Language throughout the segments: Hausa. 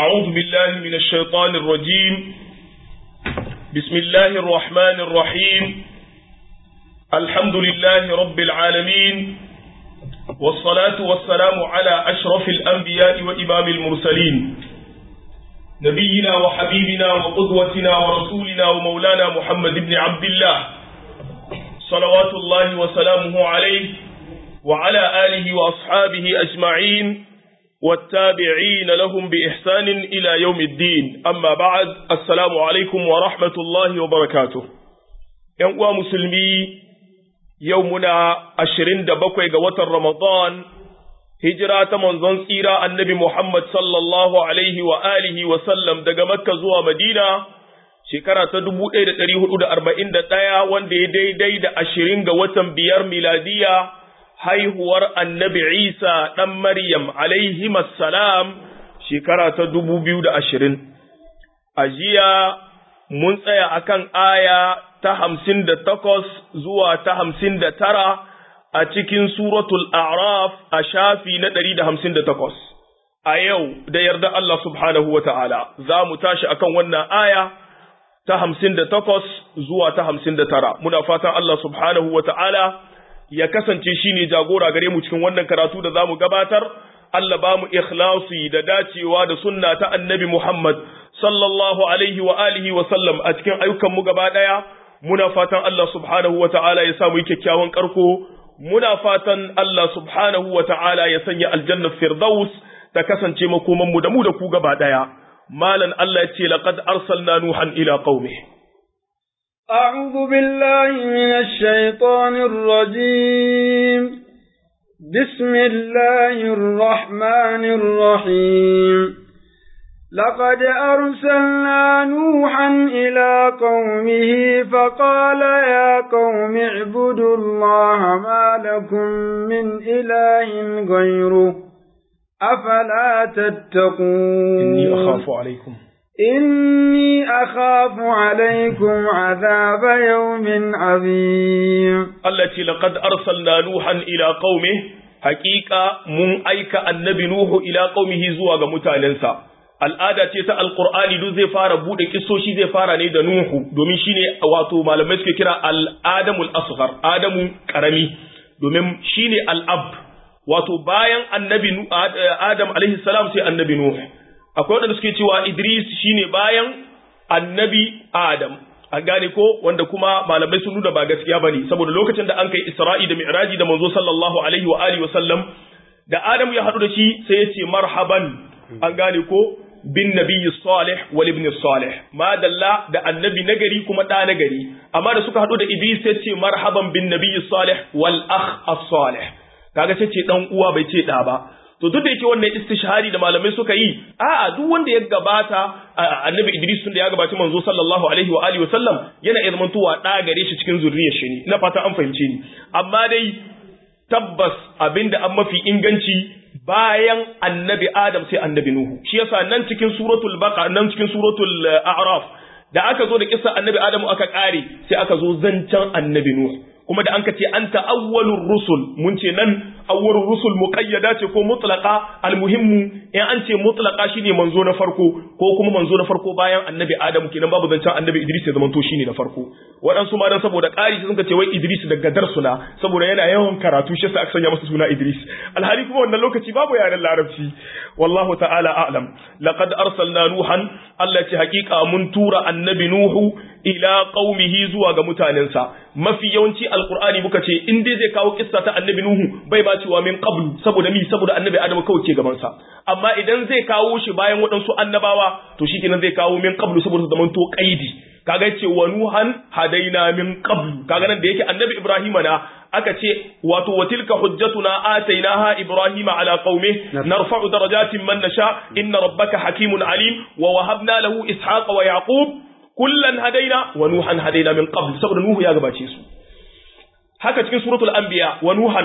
أعوذ بالله من الشيطان الرجيم بسم الله الرحمن الرحيم الحمد لله رب العالمين والصلاة والسلام على أشرف الأنبياء وإمام المرسلين نبينا وحبيبنا وقدوتنا ورسولنا ومولانا محمد بن عبد الله صلوات الله وسلامه عليه وعلى آله وأصحابه أجمعين والتابعين لهم بإحسان إلى يوم الدين أما بعد السلام عليكم ورحمة الله وبركاته ينقوى مسلمي يومنا أشرين دبقوا قوة رمضان هجرة منزن سيرة النبي محمد صلى الله عليه وآله وسلم دقى مكة زوى مدينة shekara ta dubu ɗaya da ɗari hudu da arba'in da ɗaya wanda ya daidai da ashirin ga watan biyar miladiya haihuwar annabi Isa ɗan Maryam alaihi salam shekara ta dubu biyu da ashirin. A jiya mun tsaya akan aya ta hamsin da takwas zuwa ta hamsin da tara a cikin suratul A'raf a shafi na ɗari da hamsin da takwas. A yau da yarda Allah subhanahu wa ta'ala za mu tashi akan wannan aya ta hamsin da takwas zuwa ta hamsin da tara. Muna fatan Allah subhanahu wa ta'ala ya kasance shi ne jagora gare mu cikin wannan karatu da za mu gabatar, Allah ba mu ikhlasi da dacewa da sunna ta annabi Muhammad sallallahu alaihi wa alihi wa sallam a cikin ayyukanmu gaba ɗaya, muna fatan Allah subhanahu wa ta'ala ya samu kyakkyawan ƙarko, muna fatan Allah subhanahu wa ta'ala ya sanya aljannar Firdaus ta kasance makomanmu da mu da ku gaba ɗaya. Malan Allah ya ce, laƙad arsalna Nuhan ila qaumih. أعوذ بالله من الشيطان الرجيم بسم الله الرحمن الرحيم لقد أرسلنا نوحا إلى قومه فقال يا قوم اعبدوا الله ما لكم من إله غيره أفلا تتقون إني أخاف عليكم إني أخاف عليكم عذاب يوم عظيم التي لقد أرسلنا نوحا إلى قومه حقيقة من أيك النبي نوح إلى قومه زواج متالنسا al'ada ce ta alkur'ani duk zai fara bude kisoshi zai fara ne da nuhu domin shine wato malamai suke kira al'adamul asghar adamu karami domin shine al'ab wato bayan annabi adam alaihi salam sai annabi nuhu akwai waɗanda suke cewa Idris shine bayan annabi Adam an gane ko wanda kuma malamai sun nuna ba gaskiya bane saboda lokacin da an kai Isra'i da Mi'raji da manzo sallallahu alaihi wa alihi wa sallam da Adam ya haɗu da shi sai ya ce marhaban an gane ko bin nabiyyi salih wal ibn salih ma dalla da annabi nagari kuma da nagari amma da suka haɗu da Idris sai ce marhaban bin nabiyyi salih wal akh as-salih kaga sai ce dan uwa bai ce da ba to duk da yake wannan istishhari da malamai suka yi a'a duk wanda ya gabata annabi Idris tun da ya gabaci manzo sallallahu alaihi wa alihi wa sallam yana iya zamantowa da gare shi cikin zuriyar shi ne ina fata an fahimce ni amma dai tabbas abinda an mafi inganci bayan annabi Adam sai annabi Nuhu shi yasa nan cikin suratul baqa nan cikin suratul a'raf da aka zo da kissa annabi Adamu aka kare sai aka zo zancen annabi Nuhu kuma da an ka ce anta awwalur rusul mun ce nan awwalur rusul muqayyada ce ko mutlaqa almuhimmu in an ce mutlaqa shine manzo na farko ko kuma manzo na farko bayan annabi adamu kenan babu zancen annabi idris ya zamanto shine na farko waɗansu ma dan saboda ƙari sun ka ce wai idris daga darsuna saboda yana yawan karatu shi yasa aka sanya masa suna idris alhali kuma wannan lokaci babu yaren larabci wallahu ta'ala a'lam laqad arsalna nuhan Allah ce hakika mun tura annabi nuhu ila qaumihi zuwa ga mutanensa mafi yawanci alqur'ani muka ce in dai zai kawo kissa ta annabi nuhu bai ba cewa min qablu saboda mi saboda annabi adamu kawai ke gaban sa amma idan zai kawo shi bayan waɗansu annabawa to shikenan zai kawo min qablu saboda zaman to qaidi kaga ce wa nuhan hadaina min qablu kaga nan da yake annabi ibrahima na aka ce wato wa tilka hujjatuna atainaha ibrahima ala qaumi narfa'u darajatin man nasha inna rabbaka hakimun alim wa wahabna lahu ishaqa wa yaqub kullan hadaina wa nuhan hadaina min qabl saboda nuhu ya gabace su haka cikin suratul anbiya wa nuhan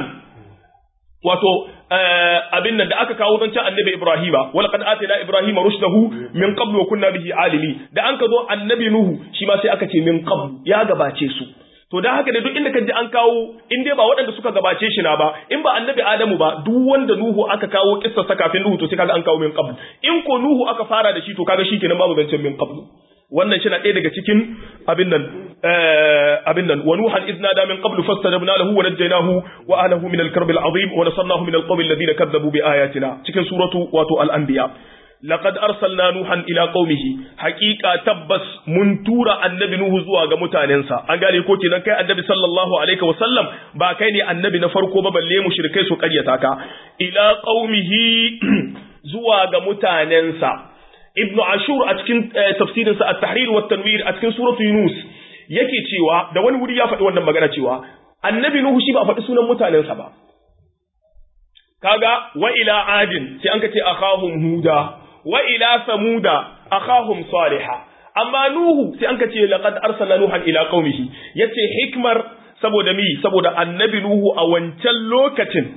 wato abin nan da aka kawo zancen annabi Ibrahima wala qad atayna Ibrahima rushdahu min qablu wa kunna bihi alimi da an ka zo annabi Nuhu shi ma sai aka ce min qablu ya gabace su to dan haka da duk inda kaji an kawo in dai ba waɗanda suka gabace shi na ba in ba annabi adamu ba duk wanda nuhu aka kawo kissa sa kafin nuhu to sai kaga an kawo min qabl in ko nuhu aka fara da shi to kaga shikenan babu zancen min qabl wannan shi na ɗaya daga cikin abin nan abin nan wa nuhan idna da min qablu fastajabna lahu wa najjaynahu wa ahlihi min al-karb al-azim wa nasarnahu min al-qawmi alladhina kadzabu bi ayatina cikin suratu wato al-anbiya laqad arsalna nuhan ila qaumihi haqiqa tabbas mun tura annabi nuhu zuwa ga mutanensa an gane ko kenan kai annabi sallallahu alaihi wa sallam ba kai ne annabi na farko ba balle mushrikai su karyata ka ila qaumihi zuwa ga mutanensa ibnu ashur a cikin tafsirinsa at-tahrir wa tanwir a cikin suratu yunus yake cewa da wani wuri ya faɗi wannan magana cewa annabi nuhu shi ba faɗi sunan mutanensa ba kaga wa ila adin sai an kace akhahum huda wa ila samuda akhahum salihah amma nuhu sai an kace laqad arsalna nuhan ila qaumihi yace hikmar saboda mi saboda annabi nuhu a wancan lokacin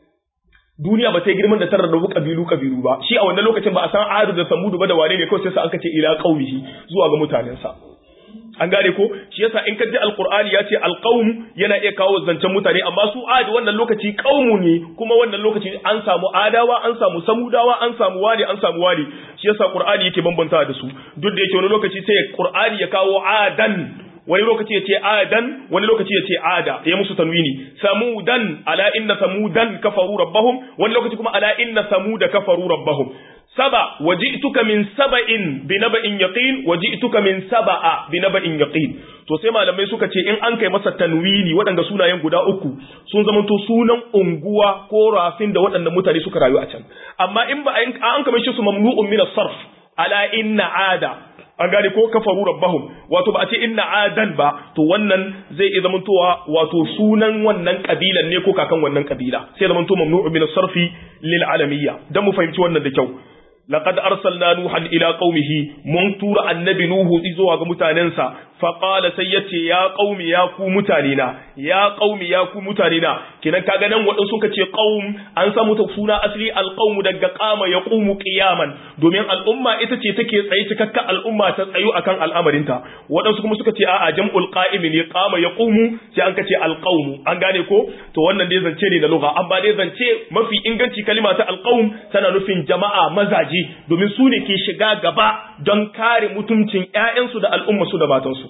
duniya ba ta yi girman da tarar da kabilu kabilu ba shi a wannan lokacin ba a san adu da samudu ba da wane ne kawai sai sa aka ce ila qaumihi zuwa ga mutanensa an gane ko shi yasa in ka ji alqur'ani ya ce alqaum yana iya kawo zancen mutane amma su adi wannan lokaci qaumu ne kuma wannan lokaci an samu adawa an samu samudawa an samu wani an samu wani shi yasa qur'ani yake bambanta da su duk da yake wani lokaci sai qur'ani ya kawo adan wani lokaci ya ce adan wani lokaci ya ce ada ya musu tanwini samudan ala inna samudan kafaru rabbahum wani lokaci kuma ala inna samuda kafaru rabbahum saba waji'tuka min saba'in bi naba'in yaqin waji'tuka min saba'a bi naba'in yaqin to sai malamai suka ce in an kai masa tanwini waɗanda sunayen guda uku sun zamanto sunan unguwa ko rafin da waɗannan mutane suka rayu a can amma in ba an kamar shi su mamnu'un min as-sarf ala inna ada an gane ko kafaru rabbahum wato ba a ce inna adan ba to wannan zai iya zamantowa wato sunan wannan kabilan ne ko kakan wannan kabila sai zamanto mamnu'un min as-sarfi lil alamiyya dan mu fahimci wannan da kyau laqad arsalna nuhan ila qaumihi mun tura annabi nuhu zuwa ga mutanensa fa qala sai yace ya qaumi ya ku mutanena ya qaumi ya ku mutanena kinan kaga nan wadan suka ce qaum an samu ta suna asli alqaum daga qama yaqumu qiyaman domin al'umma ita ce take tsaye cikakka al'umma ta tsayu akan al'amarinta wadansu kuma suka ce a'a jam'ul qa'im ne qama yaqumu sai an kace alqaum an gane ko to wannan dai zance ne na lugha amma dai zance mafi inganci kalima ta alqaum tana nufin jama'a mazaji ji domin su ne ke shiga gaba don kare mutuncin ‘ya'yansu da al'ummasu da matansu.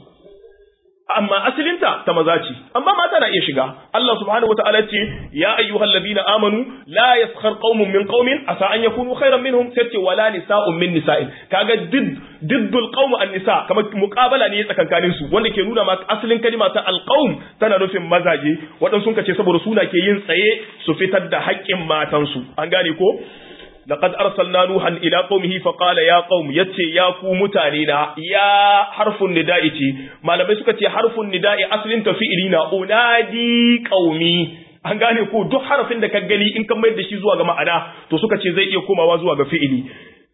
Amma asalinta ta maza ce, amma mata na iya shiga. Allah subhanahu wa ta'ala ce, Ya ayyuhal ladina amanu, la yaskhar qaumun min qaumin asa an yakunu khairan minhum sai ce wala nisa'un min nisa'in. Kaga did diddul qaumu an nisa kamar muqabala ne tsakankanin su wanda ke nuna ma asalin kalima ta alqaum tana nufin mazaje waɗansu sun ce saboda suna ke yin tsaye su fitar da haƙƙin matansu. An gane ko? لقد أرسلنا نوحا إلى قومه فقال يا قوم يتي يا كو متانينا يا حرف النداء تي ما لم يسكت حرف النداء أصل تفئلنا أنادي قومي an gane ko duk harafin da ka gani in ka mayar da shi zuwa ga ma'ana to suka ce zai iya komawa zuwa ga fi'ili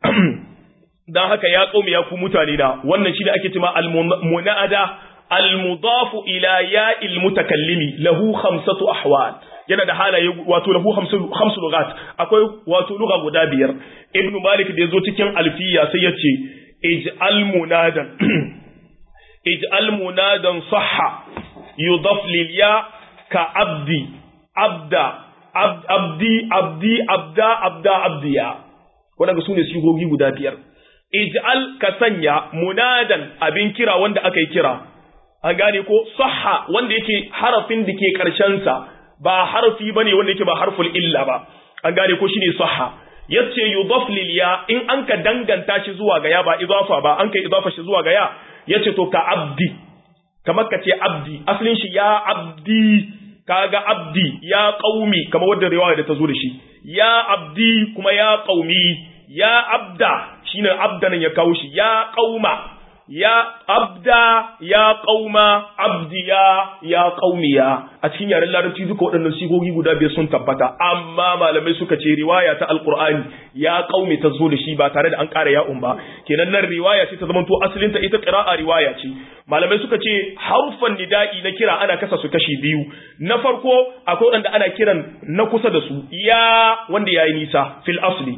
dan haka ya qaumi ya ku mutane na wannan shi da ake cewa al-munada al-mudafu ila ya'il mutakallimi lahu khamsatu ahwal yana da halaye wato lahu hamsu lugat akwai wato lugha guda biyar ibnu malik da yazo cikin alfiya sai yace ij'al munadan ij'al munadan sahha yudaf lil ya ka abdi abda abdi abdi abda abda abdiya wadanda sune sigogi guda biyar ij'al ka sanya munadan abin kira wanda aka yi kira an gane ko sahha wanda yake harafin da ke karshen sa ba harfi bane wanda yake ba harful illa ba an gane ko shine sahha yace yudaf lil ya in an ka danganta shi zuwa ga ya ba idafa ba an kai idafa shi zuwa ga ya yace to ka abdi kamar ka ce abdi asalin shi ya abdi kaga abdi ya qaumi kamar wanda riwaya da ta zo da shi ya abdi kuma ya qaumi ya abda shine abdan ya kawo shi ya qauma ya abda ya qauma abdiya ya qaumiya a cikin yaren larabci duka waɗannan sigogi guda biyar sun tabbata amma malamai suka ce riwaya ta alqur'ani ya qaumi ta zo da shi ba tare da an ƙara ya'un ba kenan nan riwaya ce ta zama to asalin ta ita qira'a riwaya ce malamai suka ce harfan nida'i na kira ana kasa su kashi biyu na farko akwai wanda ana kiran na kusa da su ya wanda yayi nisa fil asli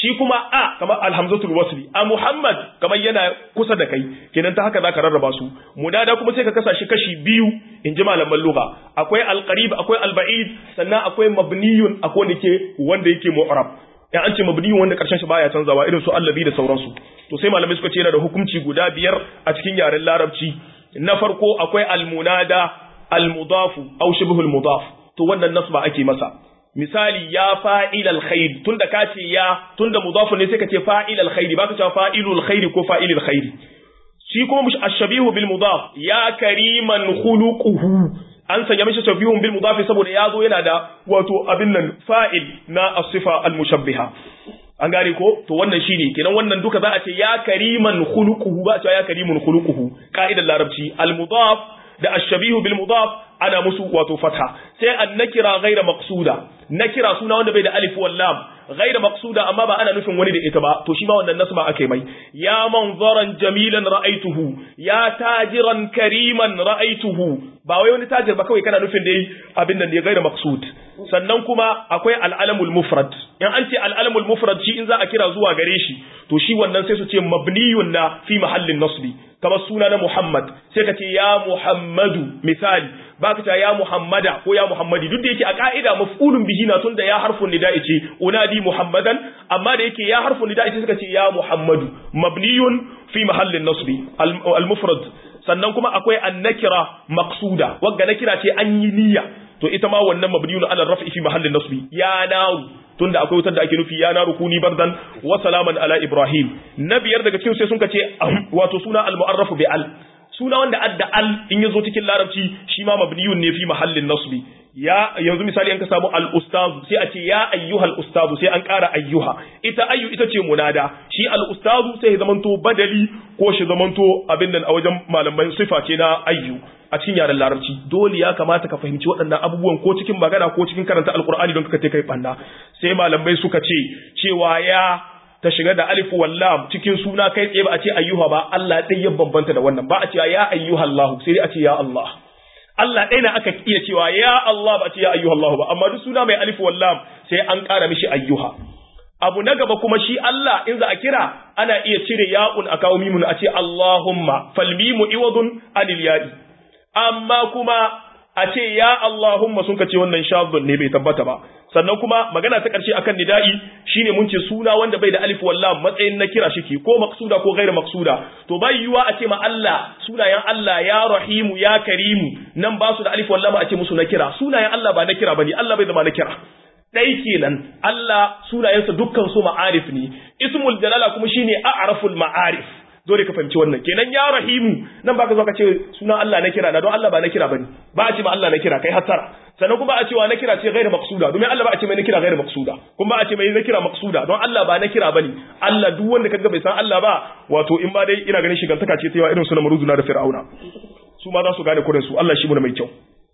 shi kuma a kamar alhamzatul wasli a muhammad kamar yana kusa da kai kenan ta haka zaka rarraba su munada kuma sai ka kasa shi kashi biyu in ji malaman lugha akwai alqarib akwai alba'id sannan akwai mabniyun akwai wanda ke wanda yake mu'rab in an ce mabniyun wanda karshen shi baya canzawa irin su allabi da sauransu to sai malamai suka ce yana da hukunci guda biyar a cikin yaren larabci na farko akwai almunada almudafu aw shibhul mudaf to wannan nasba ake masa misali ya fa'il alkhair tunda ka ce ya tunda mudafun ne sai ka ce fa'il alkhair baka cewa fa'ilul khair ko fa'ilul khair shi kuma mush ashabihu bil mudaf ya kariman khuluquhu an sanya mishi shabihun bil mudaf saboda ya zo yana da wato abin nan fa'il na as-sifa al-mushabbiha an gane ko to wannan shine kenan wannan duka za a ce ya kariman khuluquhu ba a ce ya karimun khuluquhu ka'idar larabci al-mudaf da ashabihu bil mudaf ana musu wato fatha sai an nakira ghaira maqsuda nakira suna wanda bai da alif wal lam ghaira maqsuda amma ba ana nufin wani da ita ba to shi ma wannan nasba akai mai ya manzaran jamilan ra'aituhu ya tajiran kariman ra'aituhu ba wai wani tajir ba kawai kana nufin dai abin nan ne ghaira maqsud sannan kuma akwai al'alamul mufrad in an ce al'alamul mufrad shi in za a kira zuwa gare shi to shi wannan sai su ce mabniyun na fi mahallin nasbi kamar suna na Muhammad sai ka ce ya Muhammadu misali ba ka ce ya Muhammada ko ya Muhammadi duk da yake a ka'ida maf'ulun bihi na tunda ya harfun nida'i ce unadi Muhammadan amma da yake ya harfun nida'i ce suka ce ya Muhammadu mabniyun fi mahallin nasbi al-mufrad sannan kuma akwai an-nakira maqsuda wagga nakira ce an yi niyya to ita ma wannan mabniyun ala raf'i fi mahallin nasbi ya naru tunda akwai wutar da ake nufi ya naru kuni bardan wa salaman ala ibrahim na biyar daga cikin sai sun ce wato suna al-mu'arrafu bi al suna wanda adda al in yazo cikin larabci shi ma mabniyun ne fi mahallin nasbi ya yanzu misali an ka samu al ustazu sai a ce ya ayyuhal ustazu sai an ƙara ayyuha ita ayyu ita ce munada shi al ustazu sai ya zamanto badali ko shi zamanto abin nan a wajen malaman sifa ce na ayyu a cikin yaren larabci dole ya kamata ka fahimci waɗannan abubuwan ko cikin magana ko cikin karanta alkur'ani don kaka kai banna sai malamai suka ce cewa ya ta shiga da alif wallam cikin suna kai tsaye ba a ce ayyuha ba Allah ɗaya ya bambanta da wannan ba a ce ya ayyuha Allah sai dai a ce ya Allah Allah ɗaya na aka iya cewa ya Allah ba a ce ya ayyuha Allah ba amma duk suna mai alif wallam sai an ƙara mishi ayyuha abu na gaba kuma shi Allah in za a kira ana iya cire ya'un a kawo mimun a ce Allahumma falmimu iwadun anil ya'i amma kuma a ce ya Allahumma sun ka ce wannan shadun ne bai tabbata ba sannan kuma magana ta ƙarshe akan nida'i shine mun ce suna wanda bai da alif wallam matsayin na kira shike ko maksuda ko gairu maksuda to bai yiwa a ce ma Allah sunayen Allah ya rahimu ya karimu nan ba su da alif wallam a ce musu na kira sunayen Allah ba na kira bane Allah bai zama na kira dai kenan Allah sunayensa dukkan su ma'arif ne ismul jalala kuma shine a'raful ma'arif dole ka fahimci wannan kenan ya rahimu nan baka zo ka ce sunan Allah na kira na don Allah ba na kira bane ba a ce ma Allah na kira kai hattara sannan kuma a cewa na kira ce gairu maksuda domin Allah ba a ce mai na kira gairu maksuda kuma ba a ce mai na kira maksuda don Allah ba na kira bane Allah duk wanda kaga bai san Allah ba wato in ba dai ina ganin shigantaka ce ta yawa irin su na maruzuna da fir'auna su ma za su gane kurin su Allah shi mu mai kyau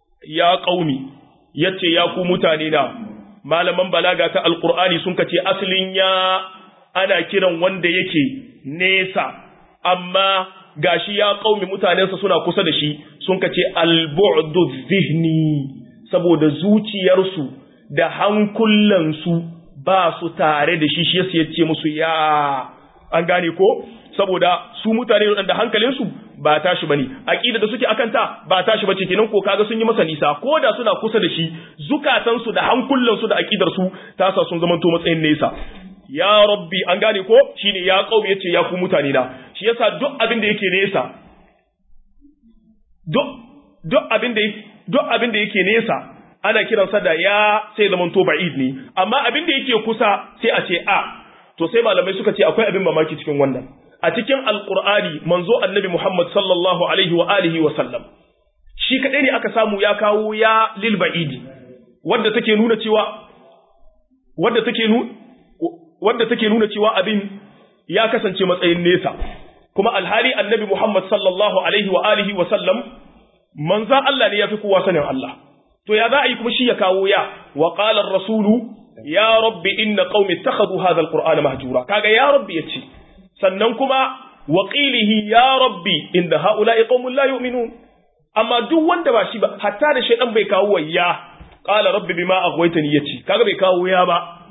ya qaumi yace ya ku mutane na malaman balaga ta alqur'ani sun kace aslin ya ana kiran wanda yake nesa amma gashi ya qaumi mutanensa suna kusa da shi sun kace al-bu'du zihni saboda zuciyarsu da hankulansu ba su tare da shi shi yasa yace musu ya an gane ko saboda su mutane da hankalinsu ba tashi bane aqida da suke akan ta ba tashi bace kenan ko kaga sun yi masa nisa ko da suna kusa da shi zukatansu da hankulansu da aqidar su ta sa sun zamanto matsayin nesa ya rabbi an gane ko shine ya qaumi yace ya ku mutane na shi yasa duk abin da yake nesa duk duk abin da duk abin da yake nesa ana kiransa da ya sai zaman to ba'id ne amma abin da yake kusa sai a ce a to sai malamai suka ce akwai abin mamaki cikin wannan a cikin alqur'ani manzo annabi Muhammad sallallahu alaihi wa alihi wa sallam shi kadai ne aka samu ya kawo ya lil ba'idi wanda take nuna cewa wanda take nuna wanda take nuna cewa abin ya kasance matsayin nesa kuma alhali annabi Muhammad sallallahu alaihi wa alihi wa sallam manzan Allah ne yafi kowa sanin Allah to ya za a yi kuma shi ya kawo ya wa qala ar-rasulu ya rabbi inna qaumi ittakhadhu hadha al-qur'ana mahjura kaga ya rabbi yace sannan kuma wa qilihi ya rabbi inna haula'i qaumun la yu'minun amma duk wanda ba shi ba hatta da shaydan bai kawo ya qala rabbi bima aghwaytani yace kaga bai kawo ya ba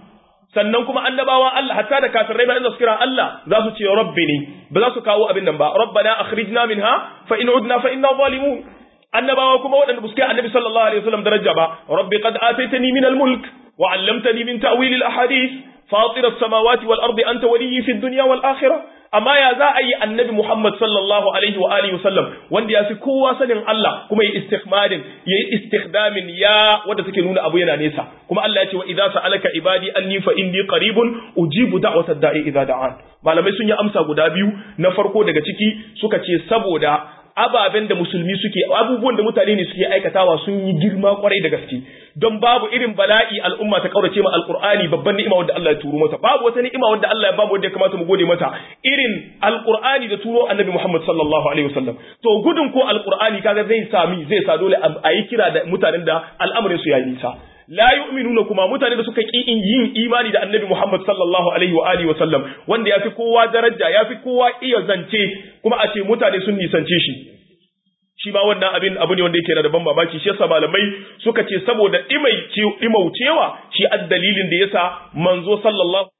sannan kuma annabawan Allah hatta da kafirai ba inda su kira Allah za su ce rabbi ne ba za su kawo abin nan ba rabbana akhrijna minha fa in udna fa inna zalimun annabawa kuma waɗanda ba su kai annabi sallallahu alaihi wasallam daraja ba rabbi qad ataitani min al-mulk wa 'allamtani min ta'wil al-ahadith fatir as-samawati wal ardi anta waliyyi fi ad-dunya wal akhirah amma ya za a yi annabi Muhammad sallallahu alaihi wa alihi wasallam wanda ya fi kowa sanin Allah kuma ya istikmadin ya yi istikdamin ya wanda take nuna abu yana nesa kuma Allah ya ce wa idza sa'alaka ibadi anni fa inni qaribun ujibu da'watad da'i idza da'an malamai sun yi amsa guda biyu na farko daga ciki suka ce saboda ababen da musulmi suke abubuwan da mutane ne suke aikatawa sun yi girma kwarai da gaske don babu irin bala'i al'umma ta kaurace ma alqur'ani babban ni'ima wanda Allah ya turo mata babu wata ni'ima wanda Allah ya bamu wanda ya kamata mu gode mata irin alqur'ani da turo annabi Muhammad sallallahu alaihi wasallam to gudun ko alqur'ani kaga zai sami zai sa dole a yi kira da mutanen da al'amarin su yayi nisa la yu'minuna kuma mutane da suka ki yin imani da annabi Muhammad sallallahu alaihi wa alihi wa sallam wanda yafi kowa daraja yafi kowa iya zance kuma a ce mutane sun nisance shi shi ma wannan abin abu ne wanda yake da ban mamaki shi yasa malamai suka ce saboda imaucewa shi addalilin da yasa manzo sallallahu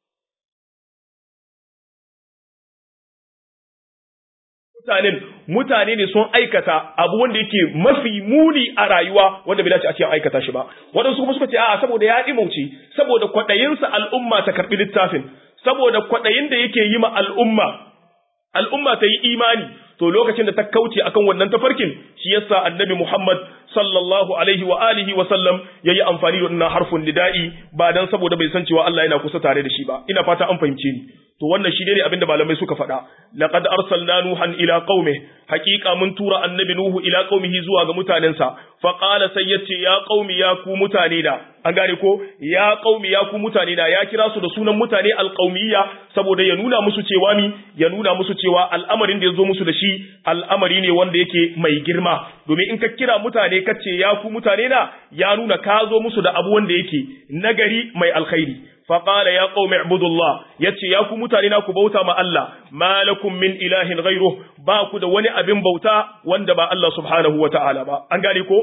mutanen mutane ne sun aikata abu wanda yake mafi muni a rayuwa wanda bai dace a cikin aikata shi ba waɗansu kuma suka ce a'a saboda ya imauce saboda kwaɗayinsa al'umma ta karɓi littafin saboda kwaɗayin da yake yi ma al'umma al'umma ta yi imani to lokacin da ta kauce akan wannan tafarkin shi yasa annabi Muhammad sallallahu alaihi wa alihi wa sallam yayi amfani da wannan harfin nida'i ba dan saboda bai san cewa Allah yana kusa tare da shi ba ina fata an fahimce ni to wannan shi ne abinda malamai suka faɗa laqad arsalna nuhan ila qaumi haqiqa mun tura annabi nuhu ila qaumihi zuwa ga mutanensa fa qala sai yace ya qaumi ya ku mutane da an gane ko ya qaumi ya ku mutane da ya kira su da sunan mutane alqaumiyya saboda ya nuna musu cewa mi ya nuna musu cewa al'amarin da ya zo musu da shi al'amari ne wanda yake mai girma domin in ka kira mutane ka ce ya ku mutane na ya nuna ka zo musu da abu wanda yake nagari mai alkhairi faƙala ya ƙaume abudullah ya ce ya ku mutane na ku bauta ma Allah malakum min ilahin ghairu ba ku da wani abin bauta wanda ba Allah subhanahu wa ta'ala ba an gane ko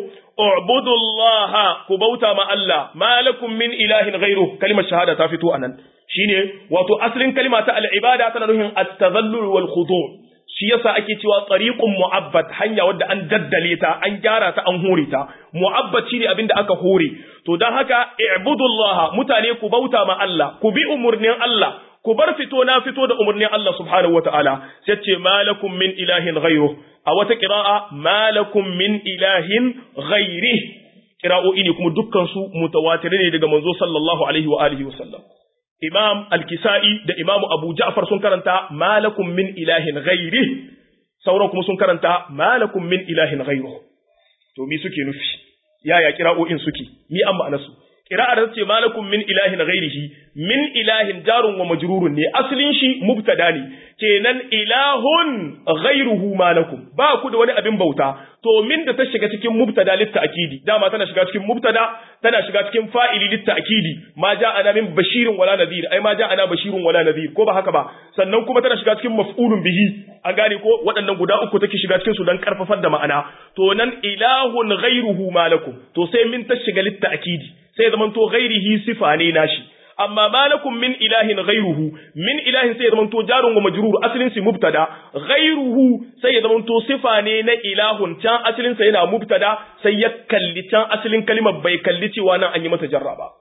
ubudullah ku bauta ma Allah malakum min ilahin ghairu kalimar shahada ta fito anan shine wato asalin kalima ta al-ibada tana nufin at-tadhallul wal khudu' shi yasa ake cewa tsariqun mu'abbad hanya wadda an daddale ta an gyara ta an hore ta mu'abbad shine abinda aka hore to dan haka i'budullaha mutane ku bauta ma Allah ku bi umurnin Allah ku bar fito na fito da umurnin Allah subhanahu wataala sai ce malakum min ilahin ghayru a wata qira'a malakum min ilahin ghairi qira'o'i ne kuma dukkan su mutawatirai ne daga manzo sallallahu alaihi wa alihi wasallam Imam Al-Kisa'i da Imam Abu Ja'far sun karanta malakum min ilahin ghairi sauran kuma sun karanta malakum min ilahin ghairu to mi suke nufi yaya kira'o'in suke mi an ma'ana su kira'ar da ce malakum min ilahin ghairihi min ilahin jarun wa majrurun ne asalin shi mubtada ne kenan ilahun ghairuhu malakum ba ku da wani abin bauta to min da ta shiga cikin mubtada litta akidi dama tana shiga cikin mubtada tana shiga cikin fa'ili litta akidi ma ja'ana min bashirin wala nadhir ai ma ja'ana bashirun wala nadhir ko ba haka ba sannan kuma tana shiga cikin maf'ulun bihi an gane ko waɗannan guda uku take shiga cikin su dan karfafar da ma'ana to nan ilahun ghairuhu malakum to sai min ta shiga litta akidi sai zaman to ghairihi sifa ne nashi amma malakum min ilahin ghairuhu min ilahin sai zaman to jarun wa majrur asalin si mubtada ghairuhu sai ya zaman to sifa ne na ilahun can asalin sa yana mubtada sai ya kalli can asalin kalimar bai kalli cewa nan an yi mata jarra ba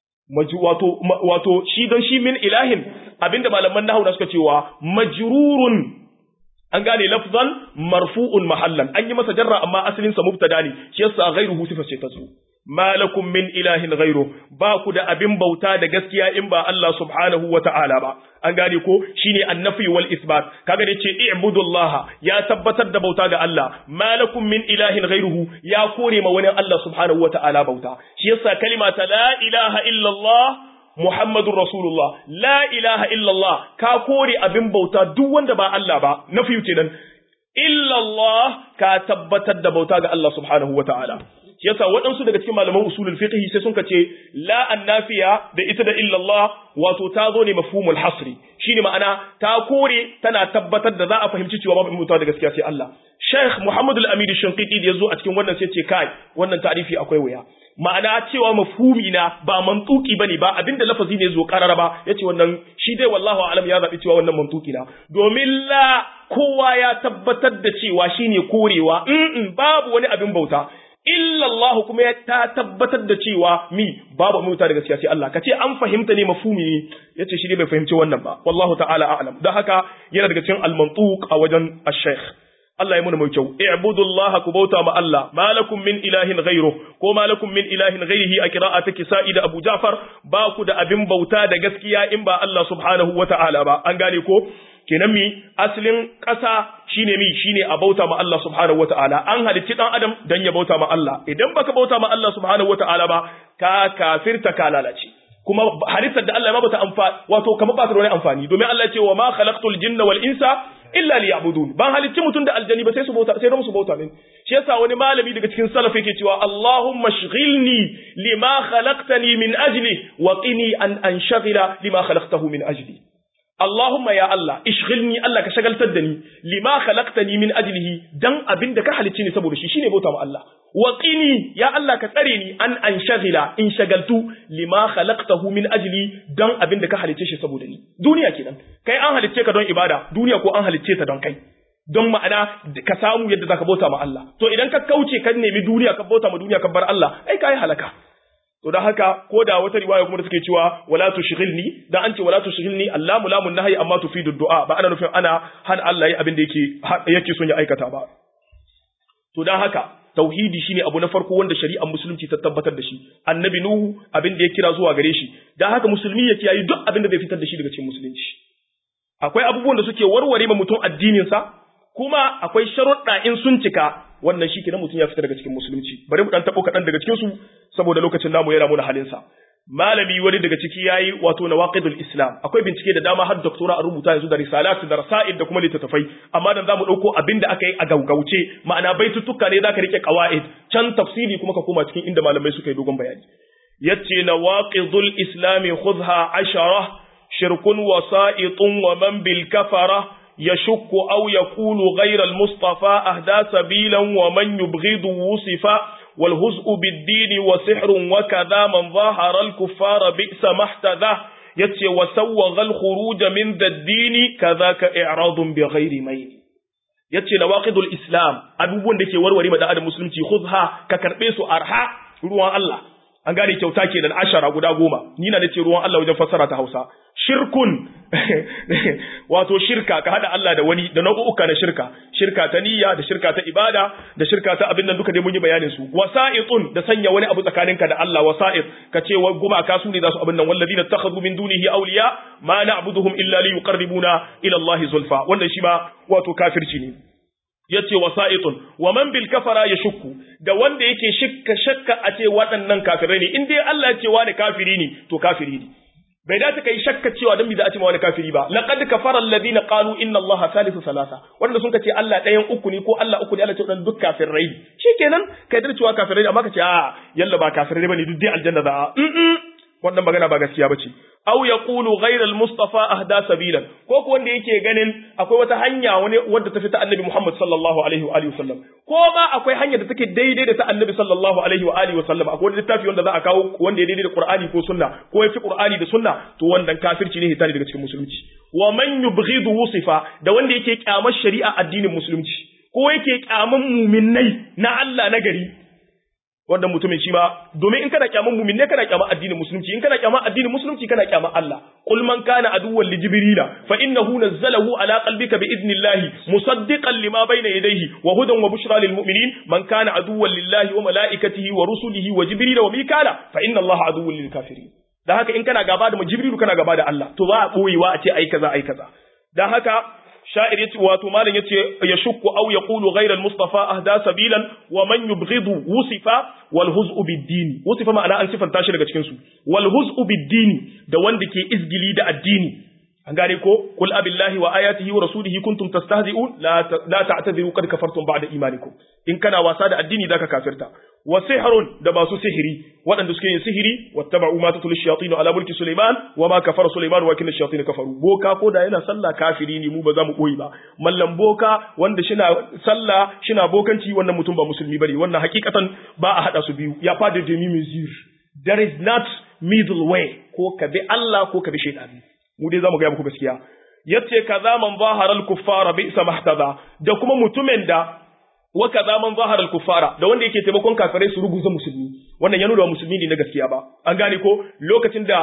wato wato shi don shi min ilahin abinda malaman nahwu suka cewa majrurun an gane lafzan marfu'un mahallan an yi masa jarra amma asalin sa mubtada ne shi yasa ghairuhu sifa ce ta zo malakum min ilahin ghairu ba ku da abin bauta da gaskiya in ba Allah subhanahu wa ta'ala ba an gane ko shine annafi wal isbat kaga da ce i'budullah ya tabbatar da bauta ga Allah malakum min ilahin ghairuhu ya kore ma wani Allah subhanahu wa ta'ala bauta shi yasa kalima ta la ilaha illallah Muhammadun Rasulullah, la ilaha illallah, ka kore abin bauta duk wanda ba Allah ba, na fiye kenan, illallah ka tabbatar da bauta ga Allah subhanahu wa ta'ala. shi yasa waɗansu daga cikin malaman usulul fiqh sai sun ce la annafiya da ita da illallah wato ta zo ne mafhumul hasri shine ma'ana ta kore tana tabbatar da za a fahimci cewa babu mutuwa da gaskiya sai Allah Sheikh Muhammad Al-Amin Shinqiti da yazo a cikin wannan sai ce kai wannan ta'rifi akwai wuya ma'ana cewa mafhumi na ba mantuki bane ba abinda lafazi ne zo karara ba yace wannan shi dai wallahu alam ya zabi cewa wannan mantuki na domin la kowa ya tabbatar da cewa shine korewa in babu wani abin bauta illa Allah kuma ya ta tabbatar da cewa mi babu mutuwa da gaskiya sai Allah kace an fahimta ne mafhumi ne yace shi ne bai fahimci wannan ba wallahu ta'ala a'lam dan haka yana daga cikin al-mantuq a wajen ash-shaykh Allah ya muna mai kyau i'budullaha ku bauta ma Allah malakum min ilahin ghayru ko malakum min ilahin ghayrihi a qira'ata kisa'i da Abu Ja'far ba ku da abin bauta da gaskiya in ba Allah subhanahu wata'ala ba an gane ko kenan mi asalin ƙasa shine mi shine a bauta ma Allah subhanahu wata'ala an halicci dan adam dan ya bauta ma Allah idan baka bauta ma Allah subhanahu wata'ala ba ka kafirta ka lalace kuma halittar da Allah ma bata amfani wato kamar ba ta da wani amfani domin Allah ya ce wa ma khalaqtul jinna wal insa illa liya'budun ban halicci mutum da aljani ba sai su bauta sai su bauta min shi yasa wani malami daga cikin salaf yake cewa Allahumma shghilni lima khalaqtani min ajli wa qini an anshaghila lima khalaqtahu min ajli Allahumma ya Allah ishghilni Allah ka shagaltar da ni lima khalaqtani min ajlihi dan abin da ka halicci ni saboda shi shine bauta ma Allah wa qini ya Allah ka tsare ni an anshaghila in shagaltu lima khalaqtahu min ajli dan abin da ka halicce shi saboda ni duniya kenan kai an halicce ka don ibada duniya ko an halicce ta don kai don ma'ana ka samu yadda zaka bauta ma Allah to idan ka kauce ka nemi duniya ka bauta ma duniya ka bar Allah ai kai halaka to dan haka ko da wata riwaya kuma da suke cewa wala tushghilni dan an ce wala tushghilni Allahu lamun nahyi amma tufidu du'a ba ana nufin ana han Allah yi abin da yake yake son ya aikata ba to dan haka tauhidi shine abu na farko wanda shari'ar musulunci ta tabbatar da shi annabi nuhu abin da ya kira zuwa gare shi dan haka musulmi ya kiyaye duk abin da zai fitar da shi daga cikin musulunci akwai abubuwan da suke warware ma mutum addinin sa kuma akwai sharuɗa in sun cika wannan shi kenan mutum ya fita daga cikin musulunci bari mu dan tabo kaɗan daga cikin su saboda lokacin namu yana muna halin sa malami wani daga ciki yayi wato nawaqidul islam akwai bincike da dama har doktora a rubuta yanzu da risalat da rasail da kuma littattafai amma dan zamu dauko abinda aka yi a gaugauce ma'ana baitutuka ne zaka rike qawaid can tafsiri kuma ka koma cikin inda malamai suka yi dogon bayani yace nawaqidul islam khudha ashara shirkun wasa'itun wa man bil kafara يشك أو يقول غير المصطفى أهدى سبيلا ومن يبغض وصفا والهزء بالدين وسحر وكذا من ظاهر الكفار بئس ما احتذى يتي وسوغ الخروج من ذا الدين كذاك إعراض بغير ميل yace nawaqidul islam abubuwan da ke warware da adam musulunci khudha ka karbe su arha ruwan Allah an gane kyauta kenan ashara guda goma ni na nace ruwan Allah wajen fassara ta Hausa shirkun wato shirka ka hada Allah da wani da nau'uka na shirka shirka ta niyya da shirka ta ibada da shirka ta abin nan duka dai mun yi bayanin su wasa'itun da sanya wani abu tsakaninka da Allah wasa'it ka ce wa gumaka su ne za su abin nan walladina takhadhu min dunihi awliya ma na'buduhum illa li yuqarribuna ila Allah zulfa wannan shi ma wato kafirci ne yace wasa'itun wa man bil kafara yashukku da wanda yake shakka shakka a ce waɗannan kafirai ne in dai Allah ya ce wani kafiri ne to kafiri ne bai dace kai shakka cewa dan me za a ce ma wani kafiri ba laqad kafara alladhina qalu inna allaha salisu salasa wanda sun ce Allah ɗayan uku ne ko Allah uku ne Allah ce dan duk kafirai shikenan kai da cewa kafirai amma ka ce a yalla ba kafirai bane duk dai aljanna za a wannan magana ba gaskiya bace aw yaqulu ghayra al-mustafa ahda sabilan ko ko wanda yake ganin akwai wata hanya wani wanda ta fita annabi Muhammad sallallahu alaihi wa alihi wasallam ko ma akwai hanya da take daidai da ta annabi sallallahu alaihi wa alihi wasallam akwai wani littafi wanda za a kawo wanda ya daidai da Qur'ani ko sunna ko ya fi Qur'ani da sunna to wannan kafirci ne hitani daga cikin musulunci wa man yubghidu wusifa da wanda yake kyamar shari'a addinin musulunci ko yake kyaman muminai na Allah na gari wannan mutumin shi ma domin in kana kyaman mumin ne kana kyaman addinin musulunci in kana kyaman addinin musulunci kana kyaman Allah qul man kana aduwwan li jibrila fa innahu nazzalahu ala qalbika bi idnillahi musaddiqan lima bayna yadayhi wa hudan wa bushra lil mu'minin man kana aduwwan lillahi wa malaikatihi wa rusulihi wa jibrila wa mikala fa inna allaha aduwwun lil kafirin dan haka in kana gaba da jibrilu kana gaba da Allah to ba a boyewa a ce ai kaza ai kaza dan haka sha'ir yace wato malam yace ya shukku aw yaqulu ghayra al-mustafa ahda sabilan wa man yubghidu wusifa wal huz'u bid-din wusifa ma'ana an sifanta shi daga cikin su wal huz'u bid-din da wanda ke izgili da addini an gane ko kul abillahi wa ayatihi wa rasulihi kuntum tastahzi'un la la ta'tadiru qad kafartum ba'da imanikum in kana wasa da addini zaka kafirta wa sihrun da masu sihiri waɗanda suke yin sihiri wattaba'u ma tatul shayatin ala mulki sulaiman wa ma kafara sulaiman wa kinna shayatin kafaru boka ko da yana sallah kafiri ne mu ba za mu koyi ba mallam boka wanda shina sallah shina bokanci wannan mutum ba musulmi bane wannan hakikatan ba a hada su biyu ya fada demi mezir there is not middle way ko ka bi Allah ko ka bi shaytani mu dai zamu ga muku gaskiya yace kaza man zahara al-kuffara bi mahtada da kuma mutumin da wa kaza man zahara al-kuffara da wanda yake taimakon kafirai su ruguza musulmi wannan ya nuna musulmi ne na gaskiya ba an gane ko lokacin da